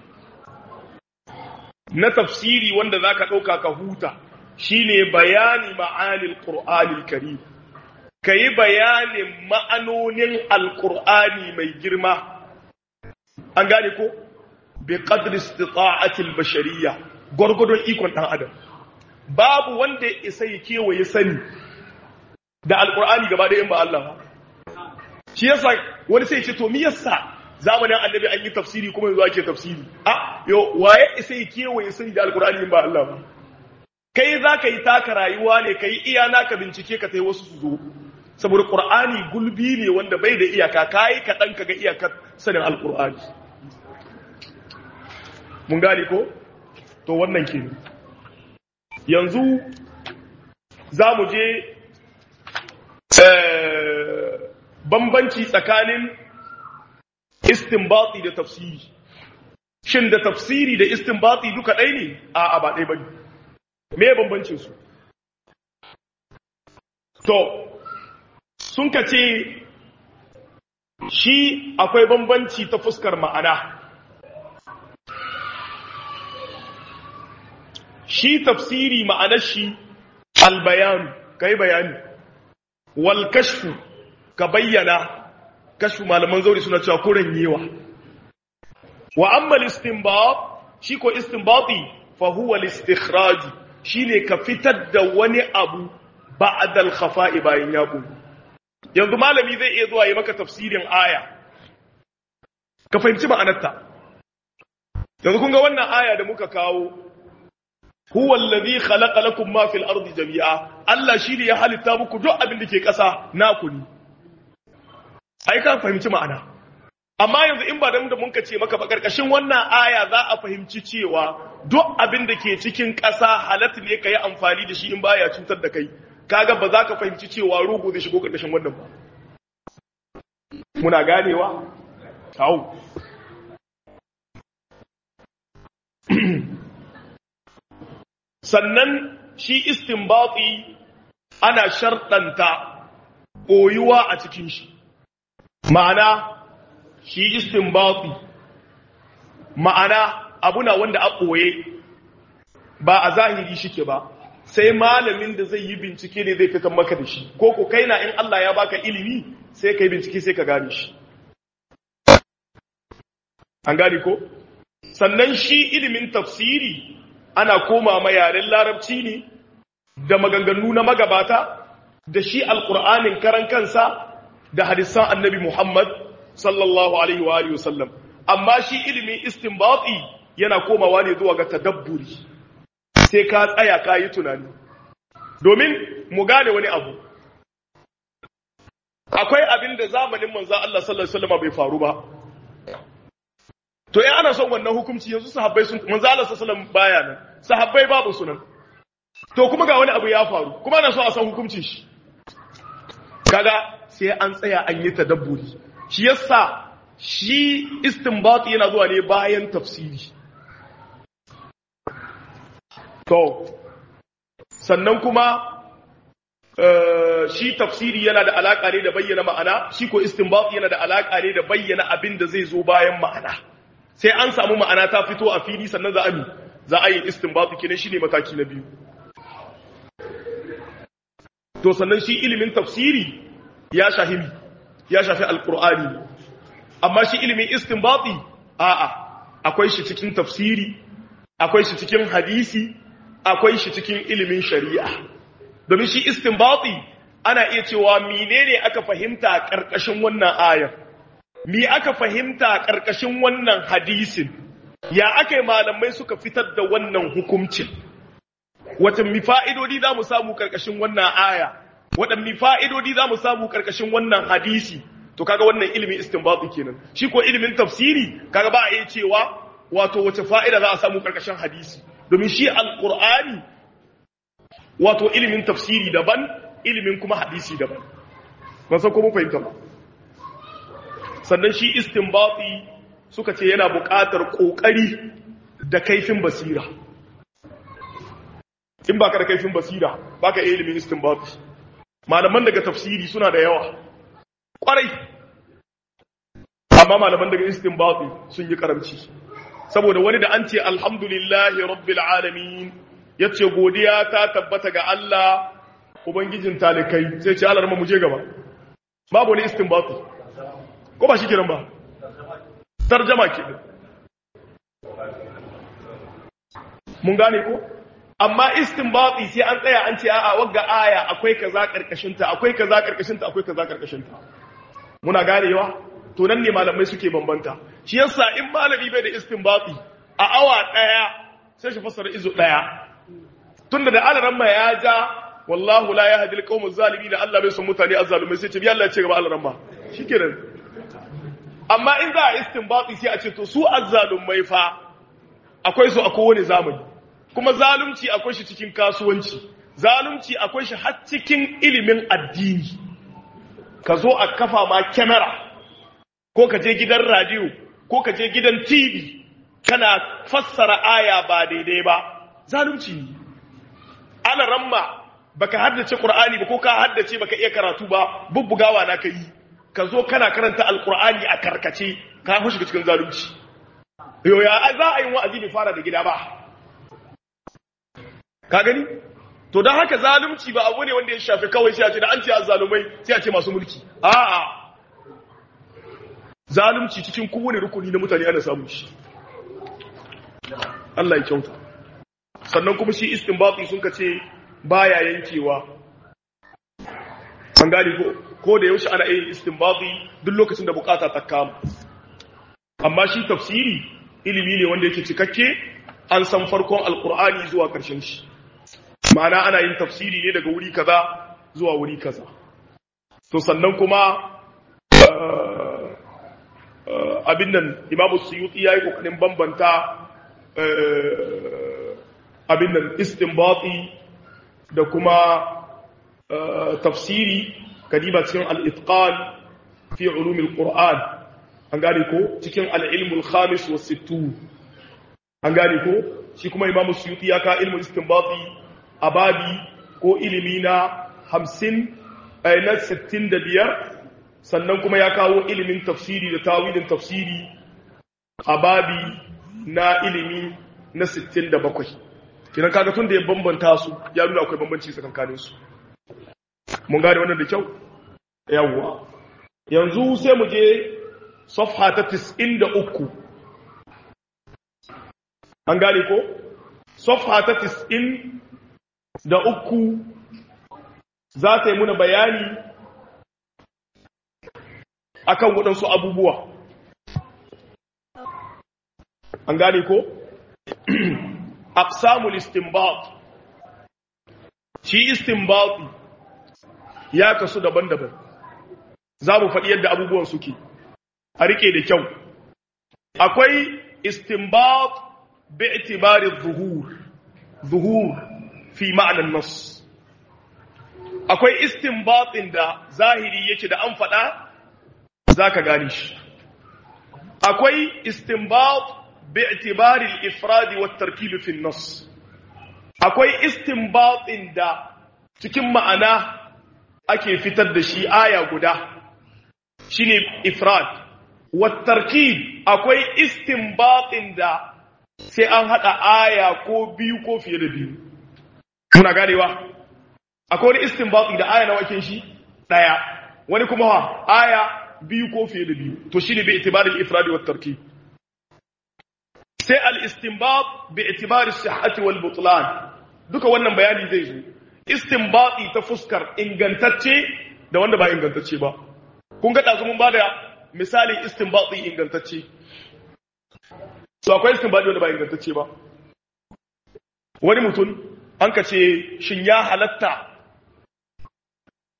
na tafsiri wanda zaka dauka ka huta shine bayani ma'anil qur'anil karim kayi bayanin ma'anonin alqur'ani mai girma an gane ko bi qadri istita'ati albashariyya gurgudun ikon dan adam babu wanda ya isa ya kewaye sani da alqur'ani gaba da in ba Allah ba shi yasa wani sai ya ce to me yasa zamanin annabi an yi tafsiri kuma yanzu ake tafsiri a yo waye isa ya kewaye sani da alqur'ani in ba Allah ba kai za ka yi taka rayuwa ne ka yi iya naka bincike ka tai wasu su zo saboda qur'ani gulbi ne wanda bai da iyaka kai kaɗan ka ga iyakar sanin alqur'ani mun gane ko to wannan ke yanzu za mu je bambanci tsakanin istinbati da tafsiri shin da tafsiri da istinbati duka ɗai ne a ba ɗai ba ne me bambancin su to sun ka ce shi akwai bambanci ta fuskar ma'ana shi tafsiri ma'anar shi albayanu ka yi bayani wal kashfu ka bayyana kashfu malaman zauri suna cewa kuren yewa wa amma istinbat shi ko istinbati fa huwa al-istikhraj shine ka fitar da wani abu ba'da al-khafa'i bayan ya bu yanzu malami zai iya zuwa yi maka tafsirin aya ka fahimci ma'anarta yanzu kun ga wannan aya da muka kawo huwa allazi khalaqa lakum ma fil ardi jami'a Allah shine ya halitta muku duk abin da ke ƙasa naku ne ai ka fahimci ma'ana amma yanzu in ba da da muka ce maka ba karkashin wannan aya za a fahimci cewa duk abin da ke cikin ƙasa halatta ne ka yi amfani da shi in baya cutar da kai kaga ba za ka fahimci cewa rugu zai shigo karkashin wannan ba muna ganewa kawo sannan shi istinbati ana sharɗanta koyuwa a cikin shi ma'ana shi istinbati ma'ana abuna wanda a ɓoye ba a zahiri shike ba sai malamin da zai yi bincike ne zai fitan maka da shi ko ko kai na in Allah ya baka ilimi sai kai bincike sai ka gane shi an gane ko sannan shi ilimin tafsiri ana koma ma yaren larabci ne da maganganu na magabata da shi alkur'anin karan kansa da hadisan annabi Muhammad sallallahu alaihi wa alihi wasallam amma shi ilimin istinbati yana komawa ne zuwa ga tadabburi sai ka tsaya ka yi tunani domin mu gane wani abu akwai abin da zamanin manzo Allah sallallahu alaihi wasallam bai faru ba to in ana son wannan hukunci yanzu sahabbai sun manzo Allah sallallahu alaihi wasallam baya nan sahabbai babu sunan to kuma ga wani abu ya faru kuma ana so a san hukuncin shi kaga sai an tsaya an yi tadabburi shi yasa shi istinbat yana zuwa ne bayan tafsiri to sannan kuma shi tafsiri yana da alaka ne da bayyana ma'ana shi ko istinbat yana da alaka ne da bayyana abin da zai zo bayan ma'ana sai an samu ma'ana ta fito a fili sannan za a mi za a yi istinbat kenan shine mataki na biyu to sannan shi ilimin tafsiri ya shafi ya shafi alqur'ani amma shi ilimin istinbati a'a akwai shi cikin tafsiri akwai shi cikin hadisi akwai shi cikin ilimin shari'a domin shi istinbati ana iya cewa menene aka fahimta karkashin wannan ayar me aka fahimta karkashin wannan hadisin ya aka yi malamai suka fitar da wannan hukuncin wata mi fa'idodi za mu samu karkashin wannan aya waɗanne fa'idodi za mu samu ƙarƙashin wannan hadisi to kaga wannan ilimin istinbati kenan shi ko ilimin tafsiri kaga ba a iya cewa wato wace fa'ida za a samu ƙarƙashin hadisi domin shi alƙur'ani wato ilimin tafsiri daban ilimin kuma hadisi daban ban san ko mun fahimta ba sannan shi istinbati suka ce yana buƙatar ƙoƙari da kaifin basira in baka da kaifin basira baka iya ilimin istinbati malaman daga tafsiri suna da yawa kwarai amma malaman daga istinbati sun yi karamci saboda wani da an ce alhamdulillahi rabbil alamin yace godiya ta tabbata ga Allah ubangijin talikai sai ce Allah mu je gaba babu wani istinbati ko ba shi kiran ba tarjama ke mun gane ko amma istinbati sai an tsaya an ce a'a wagga aya akwai kaza karkashin ta akwai kaza karkashin ta akwai kaza karkashin ta muna ganewa to nan ne malamai suke bambanta shi yasa in malami bai da istinbati a awa daya sai shi fassara izo daya tunda da alaran ma ya ja wallahu la yahdi alqawm zalimin da Allah bai son mutane azzalumai sai ce bi Allah ya ce gaba alaran ma shikenan amma in za a istinbati sai a ce to su azzalumai fa akwai su a kowane zamani kuma zalunci akwai shi cikin kasuwanci zalunci akwai shi har cikin ilimin addini ka zo a kafa ma kyamara ko ka je gidan radio ko ka je gidan tv kana fassara aya ba daidai ba zalunci ne ana ramma baka haddace qur'ani ba ko ka haddace baka iya karatu ba bubbugawa na kai ka zo kana karanta alqur'ani a karkace ka hushi cikin zalunci yo ya za a yi wa'azi bai fara da gida ba ka gani to don haka zalunci ba abu ne wanda ya shafi kawai sai a ce da an ce azzalumai sai a ce masu mulki a'a zalunci cikin kowane rukuni na mutane ana samun shi Allah ya kyauta sannan kuma shi istinbati sun ka ce baya yankewa an gani ko ko da yaushe ana yin istinbati duk lokacin da bukata ta kama amma shi tafsiri ilimi ne wanda yake cikakke an san farkon alkur'ani zuwa ƙarshen shi ma'ana ana yin tafsiri ne daga wuri kaza zuwa wuri kaza to sannan kuma abin nan imamu suyuti ya yi kokarin bambanta abin nan istinbati da kuma tafsiri kadiba cikin al-itqan fi ulumil qur'an an gane ko cikin al-ilmul khamis wa sittun an gane ko shi kuma imamu suyuti ya ka ilmul istinbati a babi ko ilimi na hamsin na sittin da biyar sannan kuma ya kawo ilimin tafsiri da tawilin tafsiri a babi na ilimi na sittin da bakwai kinan kaga tun da ya bambanta su ya nuna akwai bambanci tsakankanin su mun gane wannan da kyau yawwa yanzu sai mu je safha ta 93 an gane ko safha ta 90 da uku za ta yi muna bayani akan waɗansu abubuwa an gane ko aqsamul istinbat shi istinbat ya kasu daban-daban za mu faɗi yadda abubuwan suke a rike da kyau akwai istinbat bi itibari zuhur zuhur fi ma'anar nas akwai istinbatin da zahiri yake da an faɗa za ka gane shi akwai istinbat bi itibari al-ifrad wa at-tarkib fi an-nas akwai istinbatin da cikin ma'ana ake fitar da shi aya guda shine ifrad wa tarkib akwai istinbatin da sai an hada aya ko biyu ko fiye da biyu muna ganewa akwai wani istinbati da aya nawa kin shi daya wani kuma ha aya biyu ko fiye da biyu to shine bi itibari al-ifrad wa tarkib sai al-istinbat bi itibari sihhati wal butlan duka wannan bayani zai zo istinbati ta fuskar ingantacce da wanda ba ingantacce ba kun ga dazu mun bada misalin istinbati ingantacce so akwai istinbati wanda ba ingantacce ba wani mutum an ka ce shin ya halatta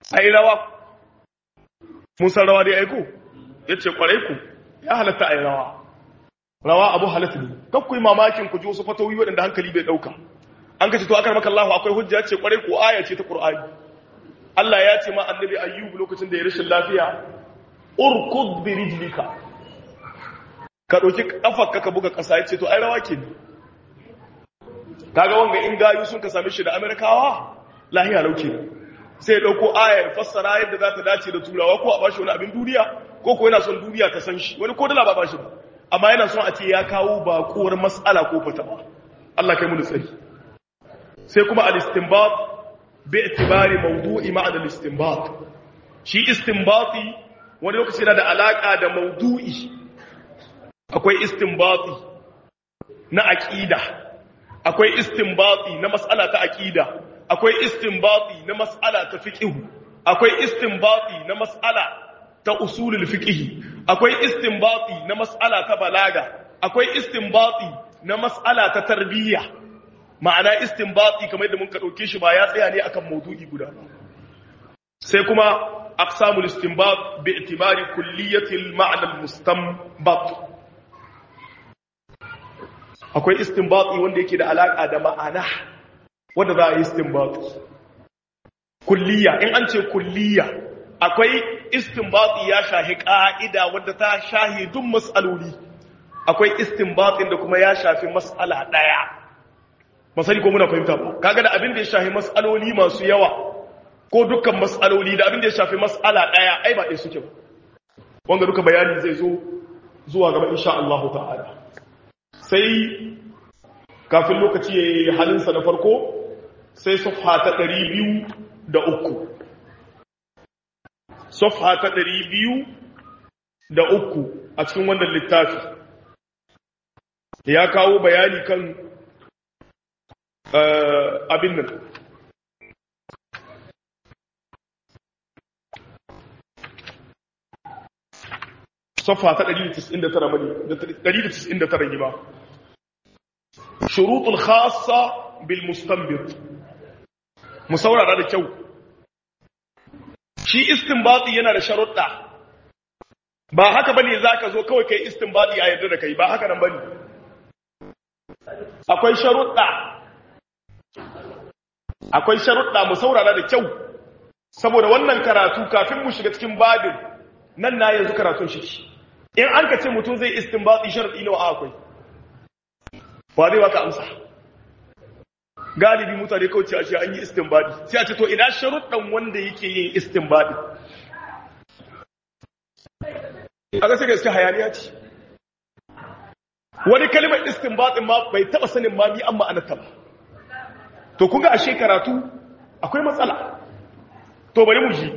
ai rawa mun san rawa dai aiko yace kwarai ku ya halatta ai rawa rawa abu halatta ne kakku yi mamakin ku ji wasu fatawi waɗanda hankali bai ɗauka an kace to akar maka Allah akwai hujja ce kwarai ko aya ce ta Qur'ani Allah ya ce ma annabi ayyub lokacin da ya rashin lafiya urkud bi rijlika ka dauki kafarka ka buga kasa yace to ai rawa ke ne kaga wanga in gayu sun ka same shi da Amerikawa lahiya lauke ne sai ya dauko aya ya fassara yadda za ta dace da turawa ko a bashi wani abin duniya ko ko yana son duniya ta san shi wani ko dala ba bashi ba amma yana son a ce ya kawo bakuwar mas'ala ko fatawa Allah kai mu tsari sai kuma al-istinbat bi itibari mawdu'i ma'ana al-istinbat shi istinbati wani lokaci yana da alaka da mawdu'i akwai istinbati na aqida akwai istinbati na mas'ala ta aqida akwai istinbati na mas'ala ta fiqh akwai istinbati na mas'ala ta usulul fiqh akwai istinbati na mas'ala ta balaga akwai istinbati na mas'ala ta tarbiyya ma'ana istinbati kamar yadda mun ka dauke shi ba ya tsaya ne akan maudu'i guda sai kuma aqsamul istinbat bi itibari kulliyati al-ma'na al-mustanbat akwai istinbati wanda yake da alaka da ma'ana wanda za a yi istinbati kulliya in an ce kulliya akwai istinbati ya shahi ka'ida wadda ta shahi duk mas'aloli akwai istinbatin da kuma ya shafi mas'ala daya masali ko muna fahimta ba kaga da abin da ya shafi mas'aloli masu yawa ko dukkan mas'aloli da abin da ya shafi mas'ala daya ai ba dai suke ba wanga duka bayani zai zo zuwa gaba insha Allah ta'ala sai kafin lokaci yayi halinsa na farko sai safha ta 203 safha ta 203 a cikin wannan littafi ya kawo bayani kan abin nan safa ta 199 mani 199 gima shurutul khassa bil mustanbit mu saurara da kyau shi istinbati yana da sharuɗa ba haka bane zaka zo kawai kai istinbati a yadda da kai ba haka nan bane akwai sharuɗa akwai sharuɗa mu saurara da kyau saboda wannan karatu kafin mu shiga cikin babin nan na yanzu karatun shi in an ka ce mutum zai istinbati sharuɗi nawa akwai ba zai baka amsa galibi mutane kawai ce a ce an yi istinbadi sai a ce to ina sharuɗan wanda yake yin istinbadi a ga sai gaske hayaniya ce wani kalimar istinbadin ma bai taba sanin ma mi an ma'anarta ba to kun ga ashe karatu akwai matsala to bari mu ji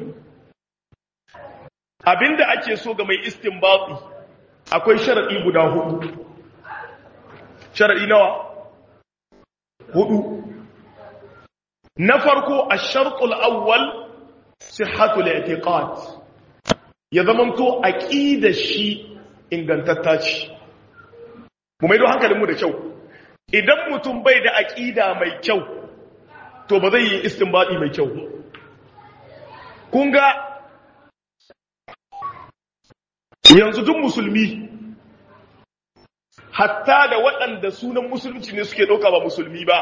abinda ake so ga mai istinbadi akwai sharadi guda hudu sharadi nawa hudu na farko ash-shartul awwal sihhatul i'tiqad ya zamanto aqidar shi ingantatta ce mu maido hankalinmu da kyau idan mutum bai da aqida mai kyau to ba zai yi istinbadi mai kyau kun ga yanzu duk musulmi hatta da waɗanda sunan musulunci ne suke ɗauka ba musulmi ba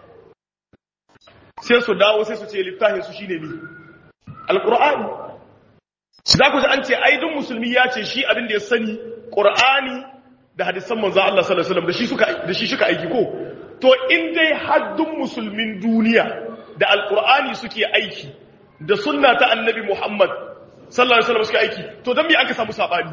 sai su dawo sai su ce littafin su shine mi alqur'ani za ku ji an ce ai duk musulmi ya ce shi abin da ya sani qur'ani da hadisan manzo Allah sallallahu alaihi wasallam da shi suka da shi suka aiki ko to in dai haddun musulmin duniya da alqur'ani suke aiki da sunna ta annabi Muhammad sallallahu alaihi wasallam suke aiki to dan me aka samu sabani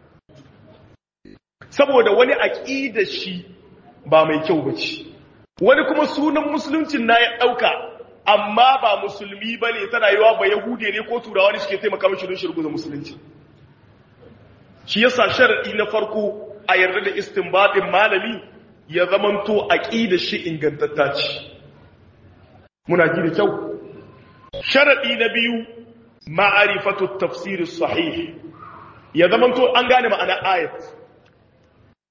saboda wani aqida shi ba mai kyau bace wani kuma sunan musuluncin na ya dauka amma ba musulmi bane ta rayuwa ba yahude ne ko turawa ne suke taimaka mishi don shirgu da musulunci shi yasa sharadi na farko a yarda da istinbadin malami ya zamanto aqida shi ingantatta ce muna ji da kyau sharadi na biyu ma'arifatu tafsir sahih ya zamanto an gane ma'ana ayat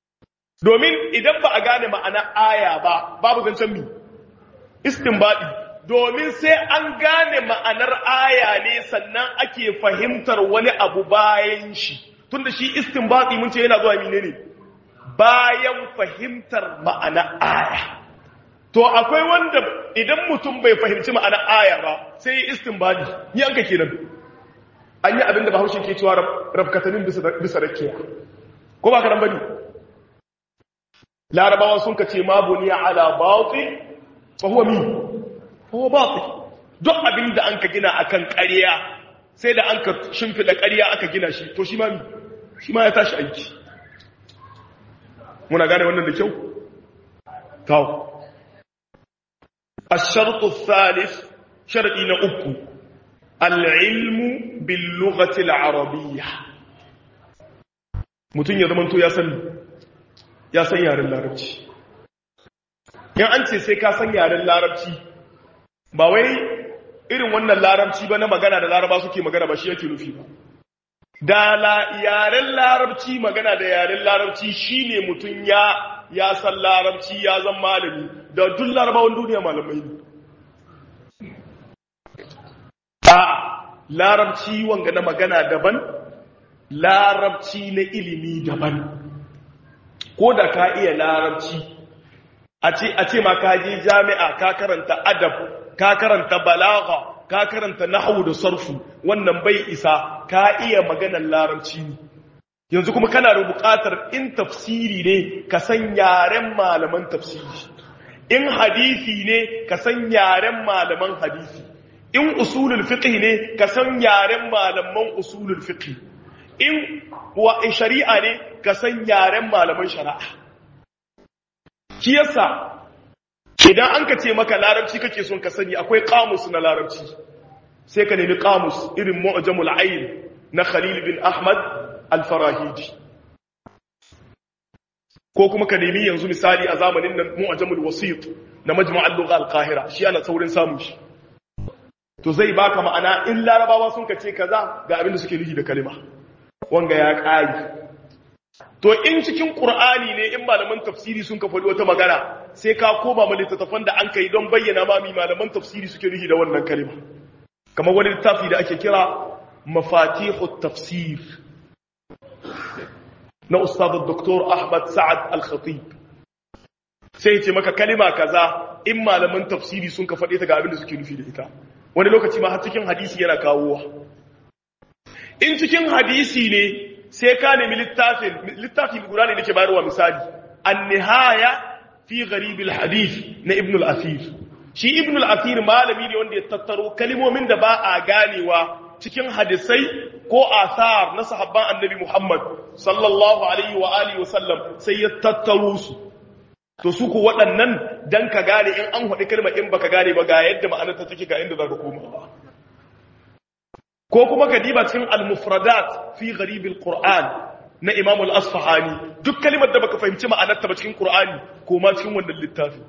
domin idan ba a gane ma'ana aya ba babu zancen mi istinbadi domin sai an gane ma'anar aya ne sannan ake fahimtar wani abu bayan shi tunda shi istinbati mun ce yana zuwa mine ne bayan fahimtar ma'anar aya to akwai wanda idan mutum bai fahimci ma'anar aya ba sai ya istinbati ni an ka kenan an yi abin da bahaushe ke cewa rafkatanin bisa rakiya ko ba ka nan bane larabawa sun ka ce ma buniya ala batil fa huwa min huwa batil duk abin da an ka gina akan ƙarya sai da an ka shimfida ƙarya aka gina shi to shi ma mi shi ma ya tashi aiki muna gane wannan da kyau tawo الشرط الثالث شرطي نأكو العلم باللغة العربية mutum ya zamanto ya san ya san yaren larabci in an ce sai ka san yaren larabci ba wai irin wannan larabci ba na magana da laraba suke magana ba shi yake nufi ba da yaren larabci magana da yaren larabci shine mutum ya ya san larabci ya zan malami da duk larabawan duniya malamai ne a larabci wanga na magana daban larabci na ilimi daban ko da ka iya larabci a ce ma ka je jami'a ka karanta adab ka karanta balaga ka karanta nahwu da sarfu wannan bai isa ka iya maganar larabci ne yanzu kuma kana da buƙatar in tafsiri ne ka san yaren malaman tafsiri in hadisi ne ka san yaren malaman hadisi in usulul fiqh ne ka san yaren malaman usulul fiqh in wa shari'a ne ka san yaren malaman shari'a shi yasa idan an ka ce maka larabci kake son ka sani akwai kamus na larabci sai ka nemi kamus irin mu'jamul ayn na Khalil bin Ahmad al-Farahidi ko kuma ka nemi yanzu misali a zamanin nan mu'jamul wasit na majma' al-lugha al-qahira shi ana saurin samun shi to zai baka ma'ana in larabawa sun ka ce kaza ga abin da suke nufi da kalima wanga ya ƙari to in cikin ƙur'ani ne in malaman tafsiri sun ka faɗi wata magana sai ka koma ma littattafan da an kai don bayyana ma mi malaman tafsiri suke nufi da wannan kalima kamar wani littafi da ake kira mafatihu tafsir na ustad Dr. Ahmad Sa'ad Al-Khatib sai ce maka kalima kaza in malaman tafsiri sun ka faɗe ta ga abin da suke nufi da ita wani lokaci ma har cikin hadisi yana kawowa in cikin hadisi ne sai ka nemi littafin littafi guda ne nake bayarwa misali an-nihaya fi gharib al-hadith na ibn al-asir shi ibn al-asir malami ne wanda ya tattaro kalimomin da ba a ganewa cikin hadisai ko asar na sahabban annabi Muhammad sallallahu alaihi wa alihi wa sallam sai ya tattaro su to su ku waɗannan dan ka gane in an haɗi kalma in baka gane ba ga yadda ma'anar ta take ga inda za ka koma ba ko kuma ka diba cikin al-mufradat fi gharib al-Qur'an na Imam al-Asfahani duk kalimar da baka fahimci ma'anarta ba cikin Qur'ani ko ma cikin wannan littafi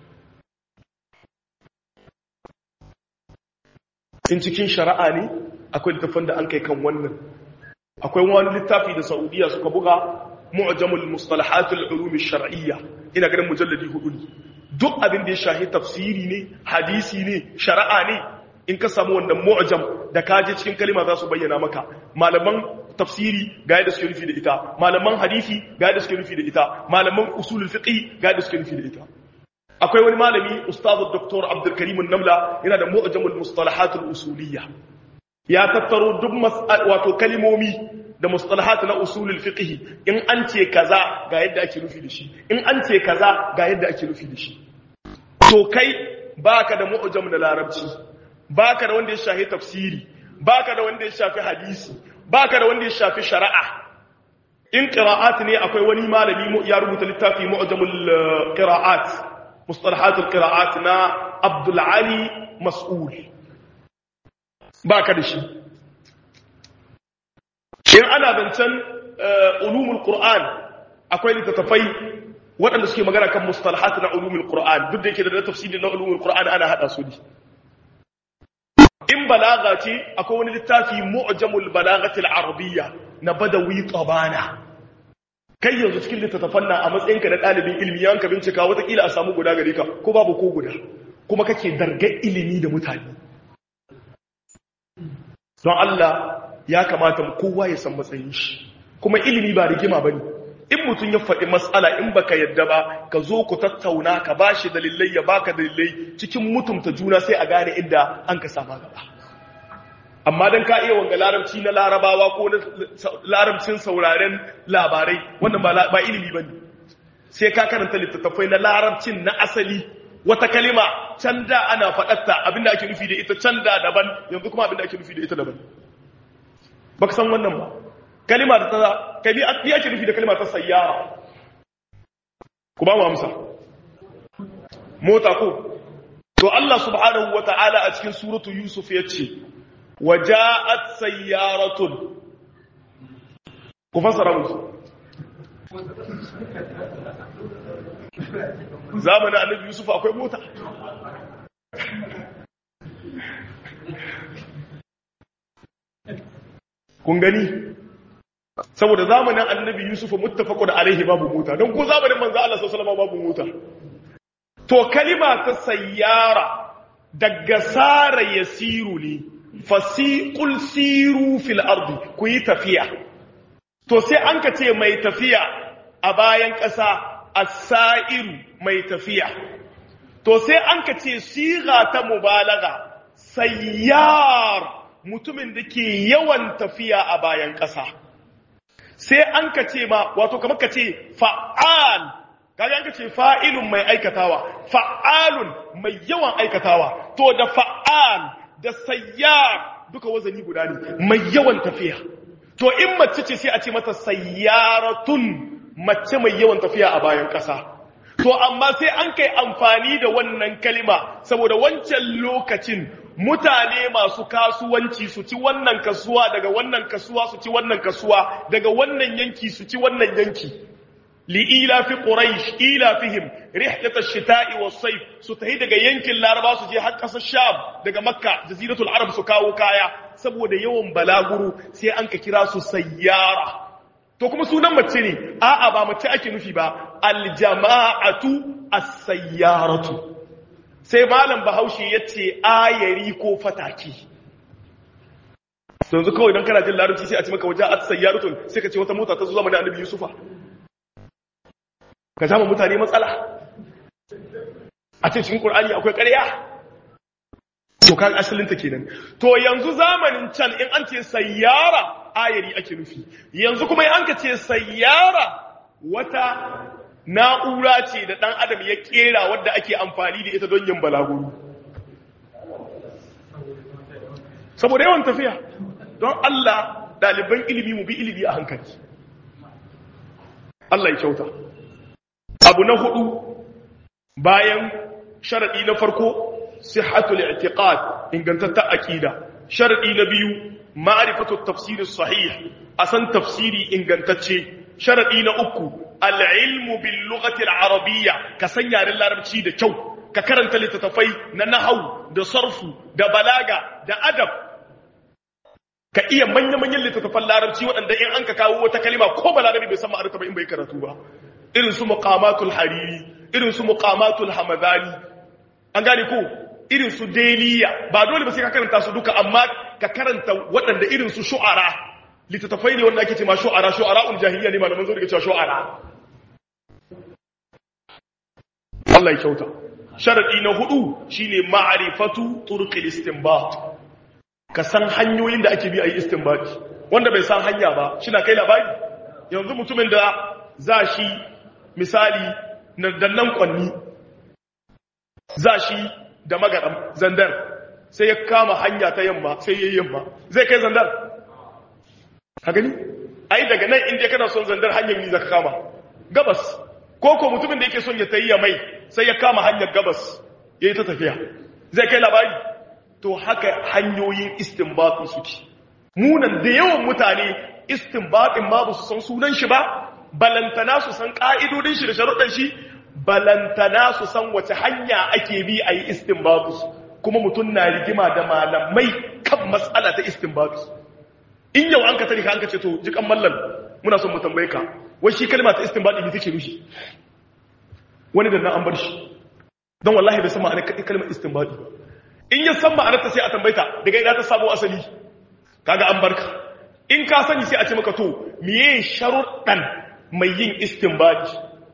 in cikin shari'a ne akwai littafin da an kai kan wannan akwai wani littafi da Saudiya suka buga mu'jamul mustalahat al-ulum ash-shar'iyya ina ganin mujalladi hudu ne duk abin da ya shahi tafsiri ne hadisi ne shari'a ne in ka samu wannan mu'jam da ka je cikin kalima za su bayyana maka malaman tafsiri ga yadda suke nufi da ita malaman hadisi ga yadda suke nufi da ita malaman usulul fiqh ga yadda suke nufi da ita akwai wani malami ustazu dr abdul karim namla yana da mu'jamul mustalahat al usuliyya ya tattaro duk wato kalimomi da mustalahat na usulul fiqh in an ce kaza ga yadda ake nufi da shi in an ce kaza ga yadda ake nufi da shi to kai baka da mu'jam na larabci baka da wanda ya shafi tafsiri baka da wanda ya shafi hadisi baka da wanda ya shafi shari'a in qira'at ne akwai wani malami ya rubuta littafi mu'jamul qira'at mustalahatul qira'at na Abdul Ali Mas'ul baka da shi in ana zancen ulumul qur'an akwai littattafai waɗanda suke magana kan mustalahat na ulumul qur'an duk da yake da tafsiri na ulumul qur'an ana hada su ne in balaga ce akwai wani littafi mu'jamul balagatil arabiyya na badawi tabana kai yanzu cikin littattafan nan a matsayinka na ɗalibin ilmi yanka bincika watakila a samu guda gare ka ko babu ko guda kuma kake dargar ilimi da mutane don Allah ya kamata kowa ya san matsayin shi kuma ilimi ba rigima ba ne in mutum ya faɗi matsala in baka yadda ba ka zo ku tattauna ka ba shi dalilai ya baka dalilai cikin mutumta juna sai a gane inda an ka sama gaba amma don ka iya wanga larabci na larabawa ko na larabcin sauraren labarai wannan ba ilimi ba ne sai ka karanta littattafai na larabcin na asali wata kalima can da ana faɗatta abinda ake nufi da ita can da daban yanzu kuma abinda ake nufi da ita daban ba ka san wannan ba kalima da ta kali ake nufi da kalima ta sayyara ku ba mu amsa mota ko to Allah subhanahu wata'ala a cikin suratu yusuf ya ce waja'at sayyaratun ku fassara musu zamanin annabi yusuf akwai mota kun gani saboda zamanin annabi yusuf muttafaqun alaihi babu mota don ko zamanin manzo Allah sallallahu alaihi babu mota to kalima ta sayyara daga sara yasiru ne fasiqul siru fil ardi ku yi tafiya to sai an ka ce mai tafiya a bayan ƙasa as-sa'iru mai tafiya to sai an ka ce siga ta mubalaga sayyar mutumin da ke yawan tafiya a bayan ƙasa sai an ka ce ma wato kamar ka ce fa'al kaga an ka ce fa'ilun mai aikatawa fa'alun mai yawan aikatawa to da fa'al da sayyar duka wazani guda ne mai yawan tafiya to in mace ce sai a ce mata sayyaratun mace mai yawan tafiya a bayan ƙasa to amma sai an kai amfani da wannan kalima saboda wancan lokacin mutane masu kasuwanci su ci wannan kasuwa daga wannan kasuwa su ci wannan kasuwa daga wannan yanki su ci wannan yanki li'ila fi quraish ila fihim rihlat ash-shita'i was-sayf su tahi daga yankin laraba su je har kasar sham daga makka jaziratul arab su kawo kaya saboda yawan balaguro sai an ka kira su sayyara to kuma sunan mace ne a'a ba mace ake nufi ba aljama'atu as-sayyaratu sai malam bahaushe yace ayari ko fataki yanzu kawai don kana jin larabci sai a ci maka waje as-sayyaratun sai ka ce wata mota ta zo zamanin annabi yusufa ka zama mutane matsala a ce cikin qur'ani akwai ƙarya to kan asalinta kenan to yanzu zamanin can in an ce sayyara ayari ake nufi yanzu kuma an ka ce sayyara wata na'ura ce da ɗan adam ya ƙera wadda ake amfani da ita don yin balaguro saboda yawan tafiya don Allah ɗaliban ilimi mu bi ilimi a hankali Allah ya kyauta abu na hudu bayan sharaɗi na farko sihhatul i'tiqad ingantatta aqida sharadi na biyu ma'rifatu tafsir sahih asan tafsiri ingantacce sharadi na uku al-ilmu bil lughati al-arabiyya ka san yaren larabci da kyau ka karanta littattafai na nahwu da sarfu da balaga da adab ka iya manya-manyan littattafan larabci waɗanda in an ka kawo wata kalima ko balarabi bai san ma'arata ba in bai karatu ba irin su muqamatul hariri irin su muqamatul hamadani an gane ko irin su deliya ba dole ba sai ka karanta su duka amma ka karanta waɗanda irin su shu'ara littattafai ne wanda ake ce ma shu'ara shu'ara ul jahiliya ne malaman zo daga cewa shu'ara Allah ya kyauta sharadi na hudu shine ma'rifatu turqil istinbat ka san hanyoyin da ake bi a yi istinbat wanda bai san hanya ba shi na kai labari yanzu mutumin da za shi misali na dannan kwanni za shi da magaɗan zandar sai ya kama hanya ta yamma sai ya yi yamma zai kai zandar ka gani ai daga nan inda kana son zandar hanyar yi zaka kama gabas ko ko mutumin da yake son ya tayi mai sai ya kama hanyar gabas ya yi ta tafiya zai kai labari to haka hanyoyin istinbatin suke munan da yawan mutane istinbatin ma ba su san sunan shi ba balantana su san ka'idodin shi da sharuɗan shi balantana su san wace hanya ake bi a yi istinbatus kuma mutum na rigima da malamai kan matsala ta istinbatus in yau an ka tari ka an ka ce to jikan mallan muna son mu tambaye ka wai shi kalma ta istinbatu ne take nushi wani da nan an bar shi don wallahi bai san ma'anar kalmar istinbadi ba in ya san ma'anar ta sai a tambaita daga ina ta samu asali kaga an barka in ka sani sai a ce maka to miye sharuɗan mai yin istinbadi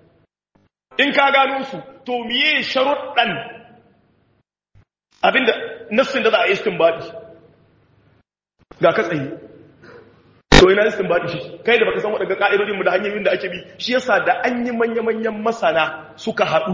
in ka gano su to miye sharuɗan abinda nassin da za a yi istinbadi ga ka tsaye to ina istinbadi shi kai da baka san waɗanda ka'idodin mu da hanyoyin da ake bi shi yasa da an yi manya-manyan masana suka haɗu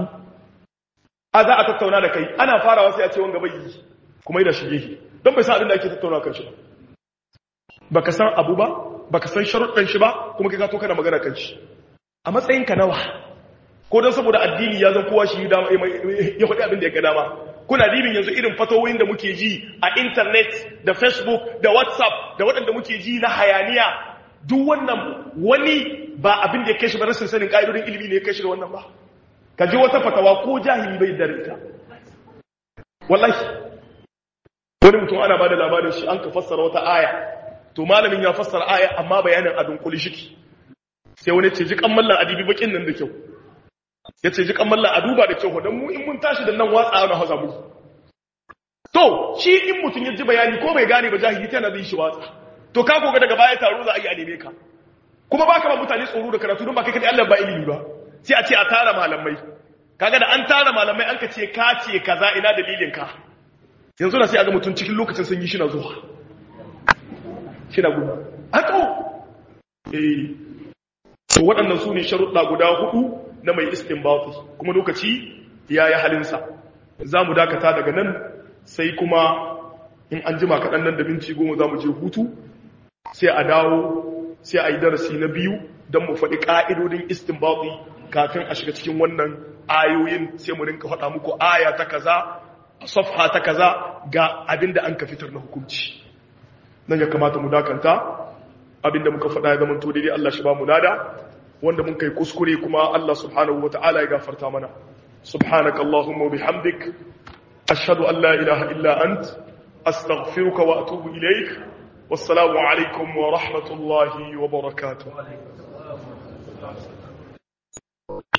a za a tattauna da kai ana farawa sai a ce wanga bai yi kuma yi da shige don bai san abin da ake tattauna kan shi ba baka san abu ba baka san sharuɗan shi ba kuma kai ka to kana magana kan shi a matsayin ka nawa ko don saboda addini ya zan kowa shi ya faɗi abin da ya ga dama kuna dibin yanzu irin fatowoyin da muke ji a intanet da facebook da whatsapp da waɗanda muke ji na hayaniya duk wannan wani ba abin da ya kai shi ba rashin sanin ƙa'idodin ilimi ne ya kai shi da wannan ba ka ji wata fatawa ko jahili bai da ita wallahi wani mutum ana ba da labarin shi an ka fassara wata aya to malamin ya fassara aya amma bayanin abin kuli shiki sai wani ce ji kan mallan adibi bakin nan da kyau ya ce ji kan mallan a duba da kyau don mu in mun tashi da nan watsa na haza mu to shi in mutum ya ji bayani ko bai gane ba jahili tana zai shi watsa to ka koga daga baya taro za a yi a neme ka kuma baka ba mutane tsoro da karatu don ba kai kadai Allah ba ilimi ba sai a ce a tara malamai kaga da an tara malamai an ka ce ka ce kaza ina dalilin ka yanzu na sai aga mutum cikin lokacin sanyi shi na zuwa shi na gudu haka eh to waɗannan su ne sharuɗa guda hudu na mai istinbati kuma lokaci ya yi halinsa za mu dakata daga nan sai kuma in an jima kaɗan nan da minti goma za mu je hutu sai a dawo sai a yi darasi na biyu don mu faɗi ƙa'idodin istinbati kafin a shiga cikin wannan ayoyin sai mu rinka faɗa muku aya ta kaza a safha ta kaza ga abinda an ka fitar na hukunci nan ya kamata mu dakanta abinda muka faɗa ya zama to daidai Allah shi ba mu lada wanda mun kai kuskure kuma Allah subhanahu wata'ala ya gafarta mana subhanaka allahumma bihamdik ashhadu an la ilaha illa ant astaghfiruka wa atubu ilaik wassalamu alaikum wa rahmatullahi wa barakatuh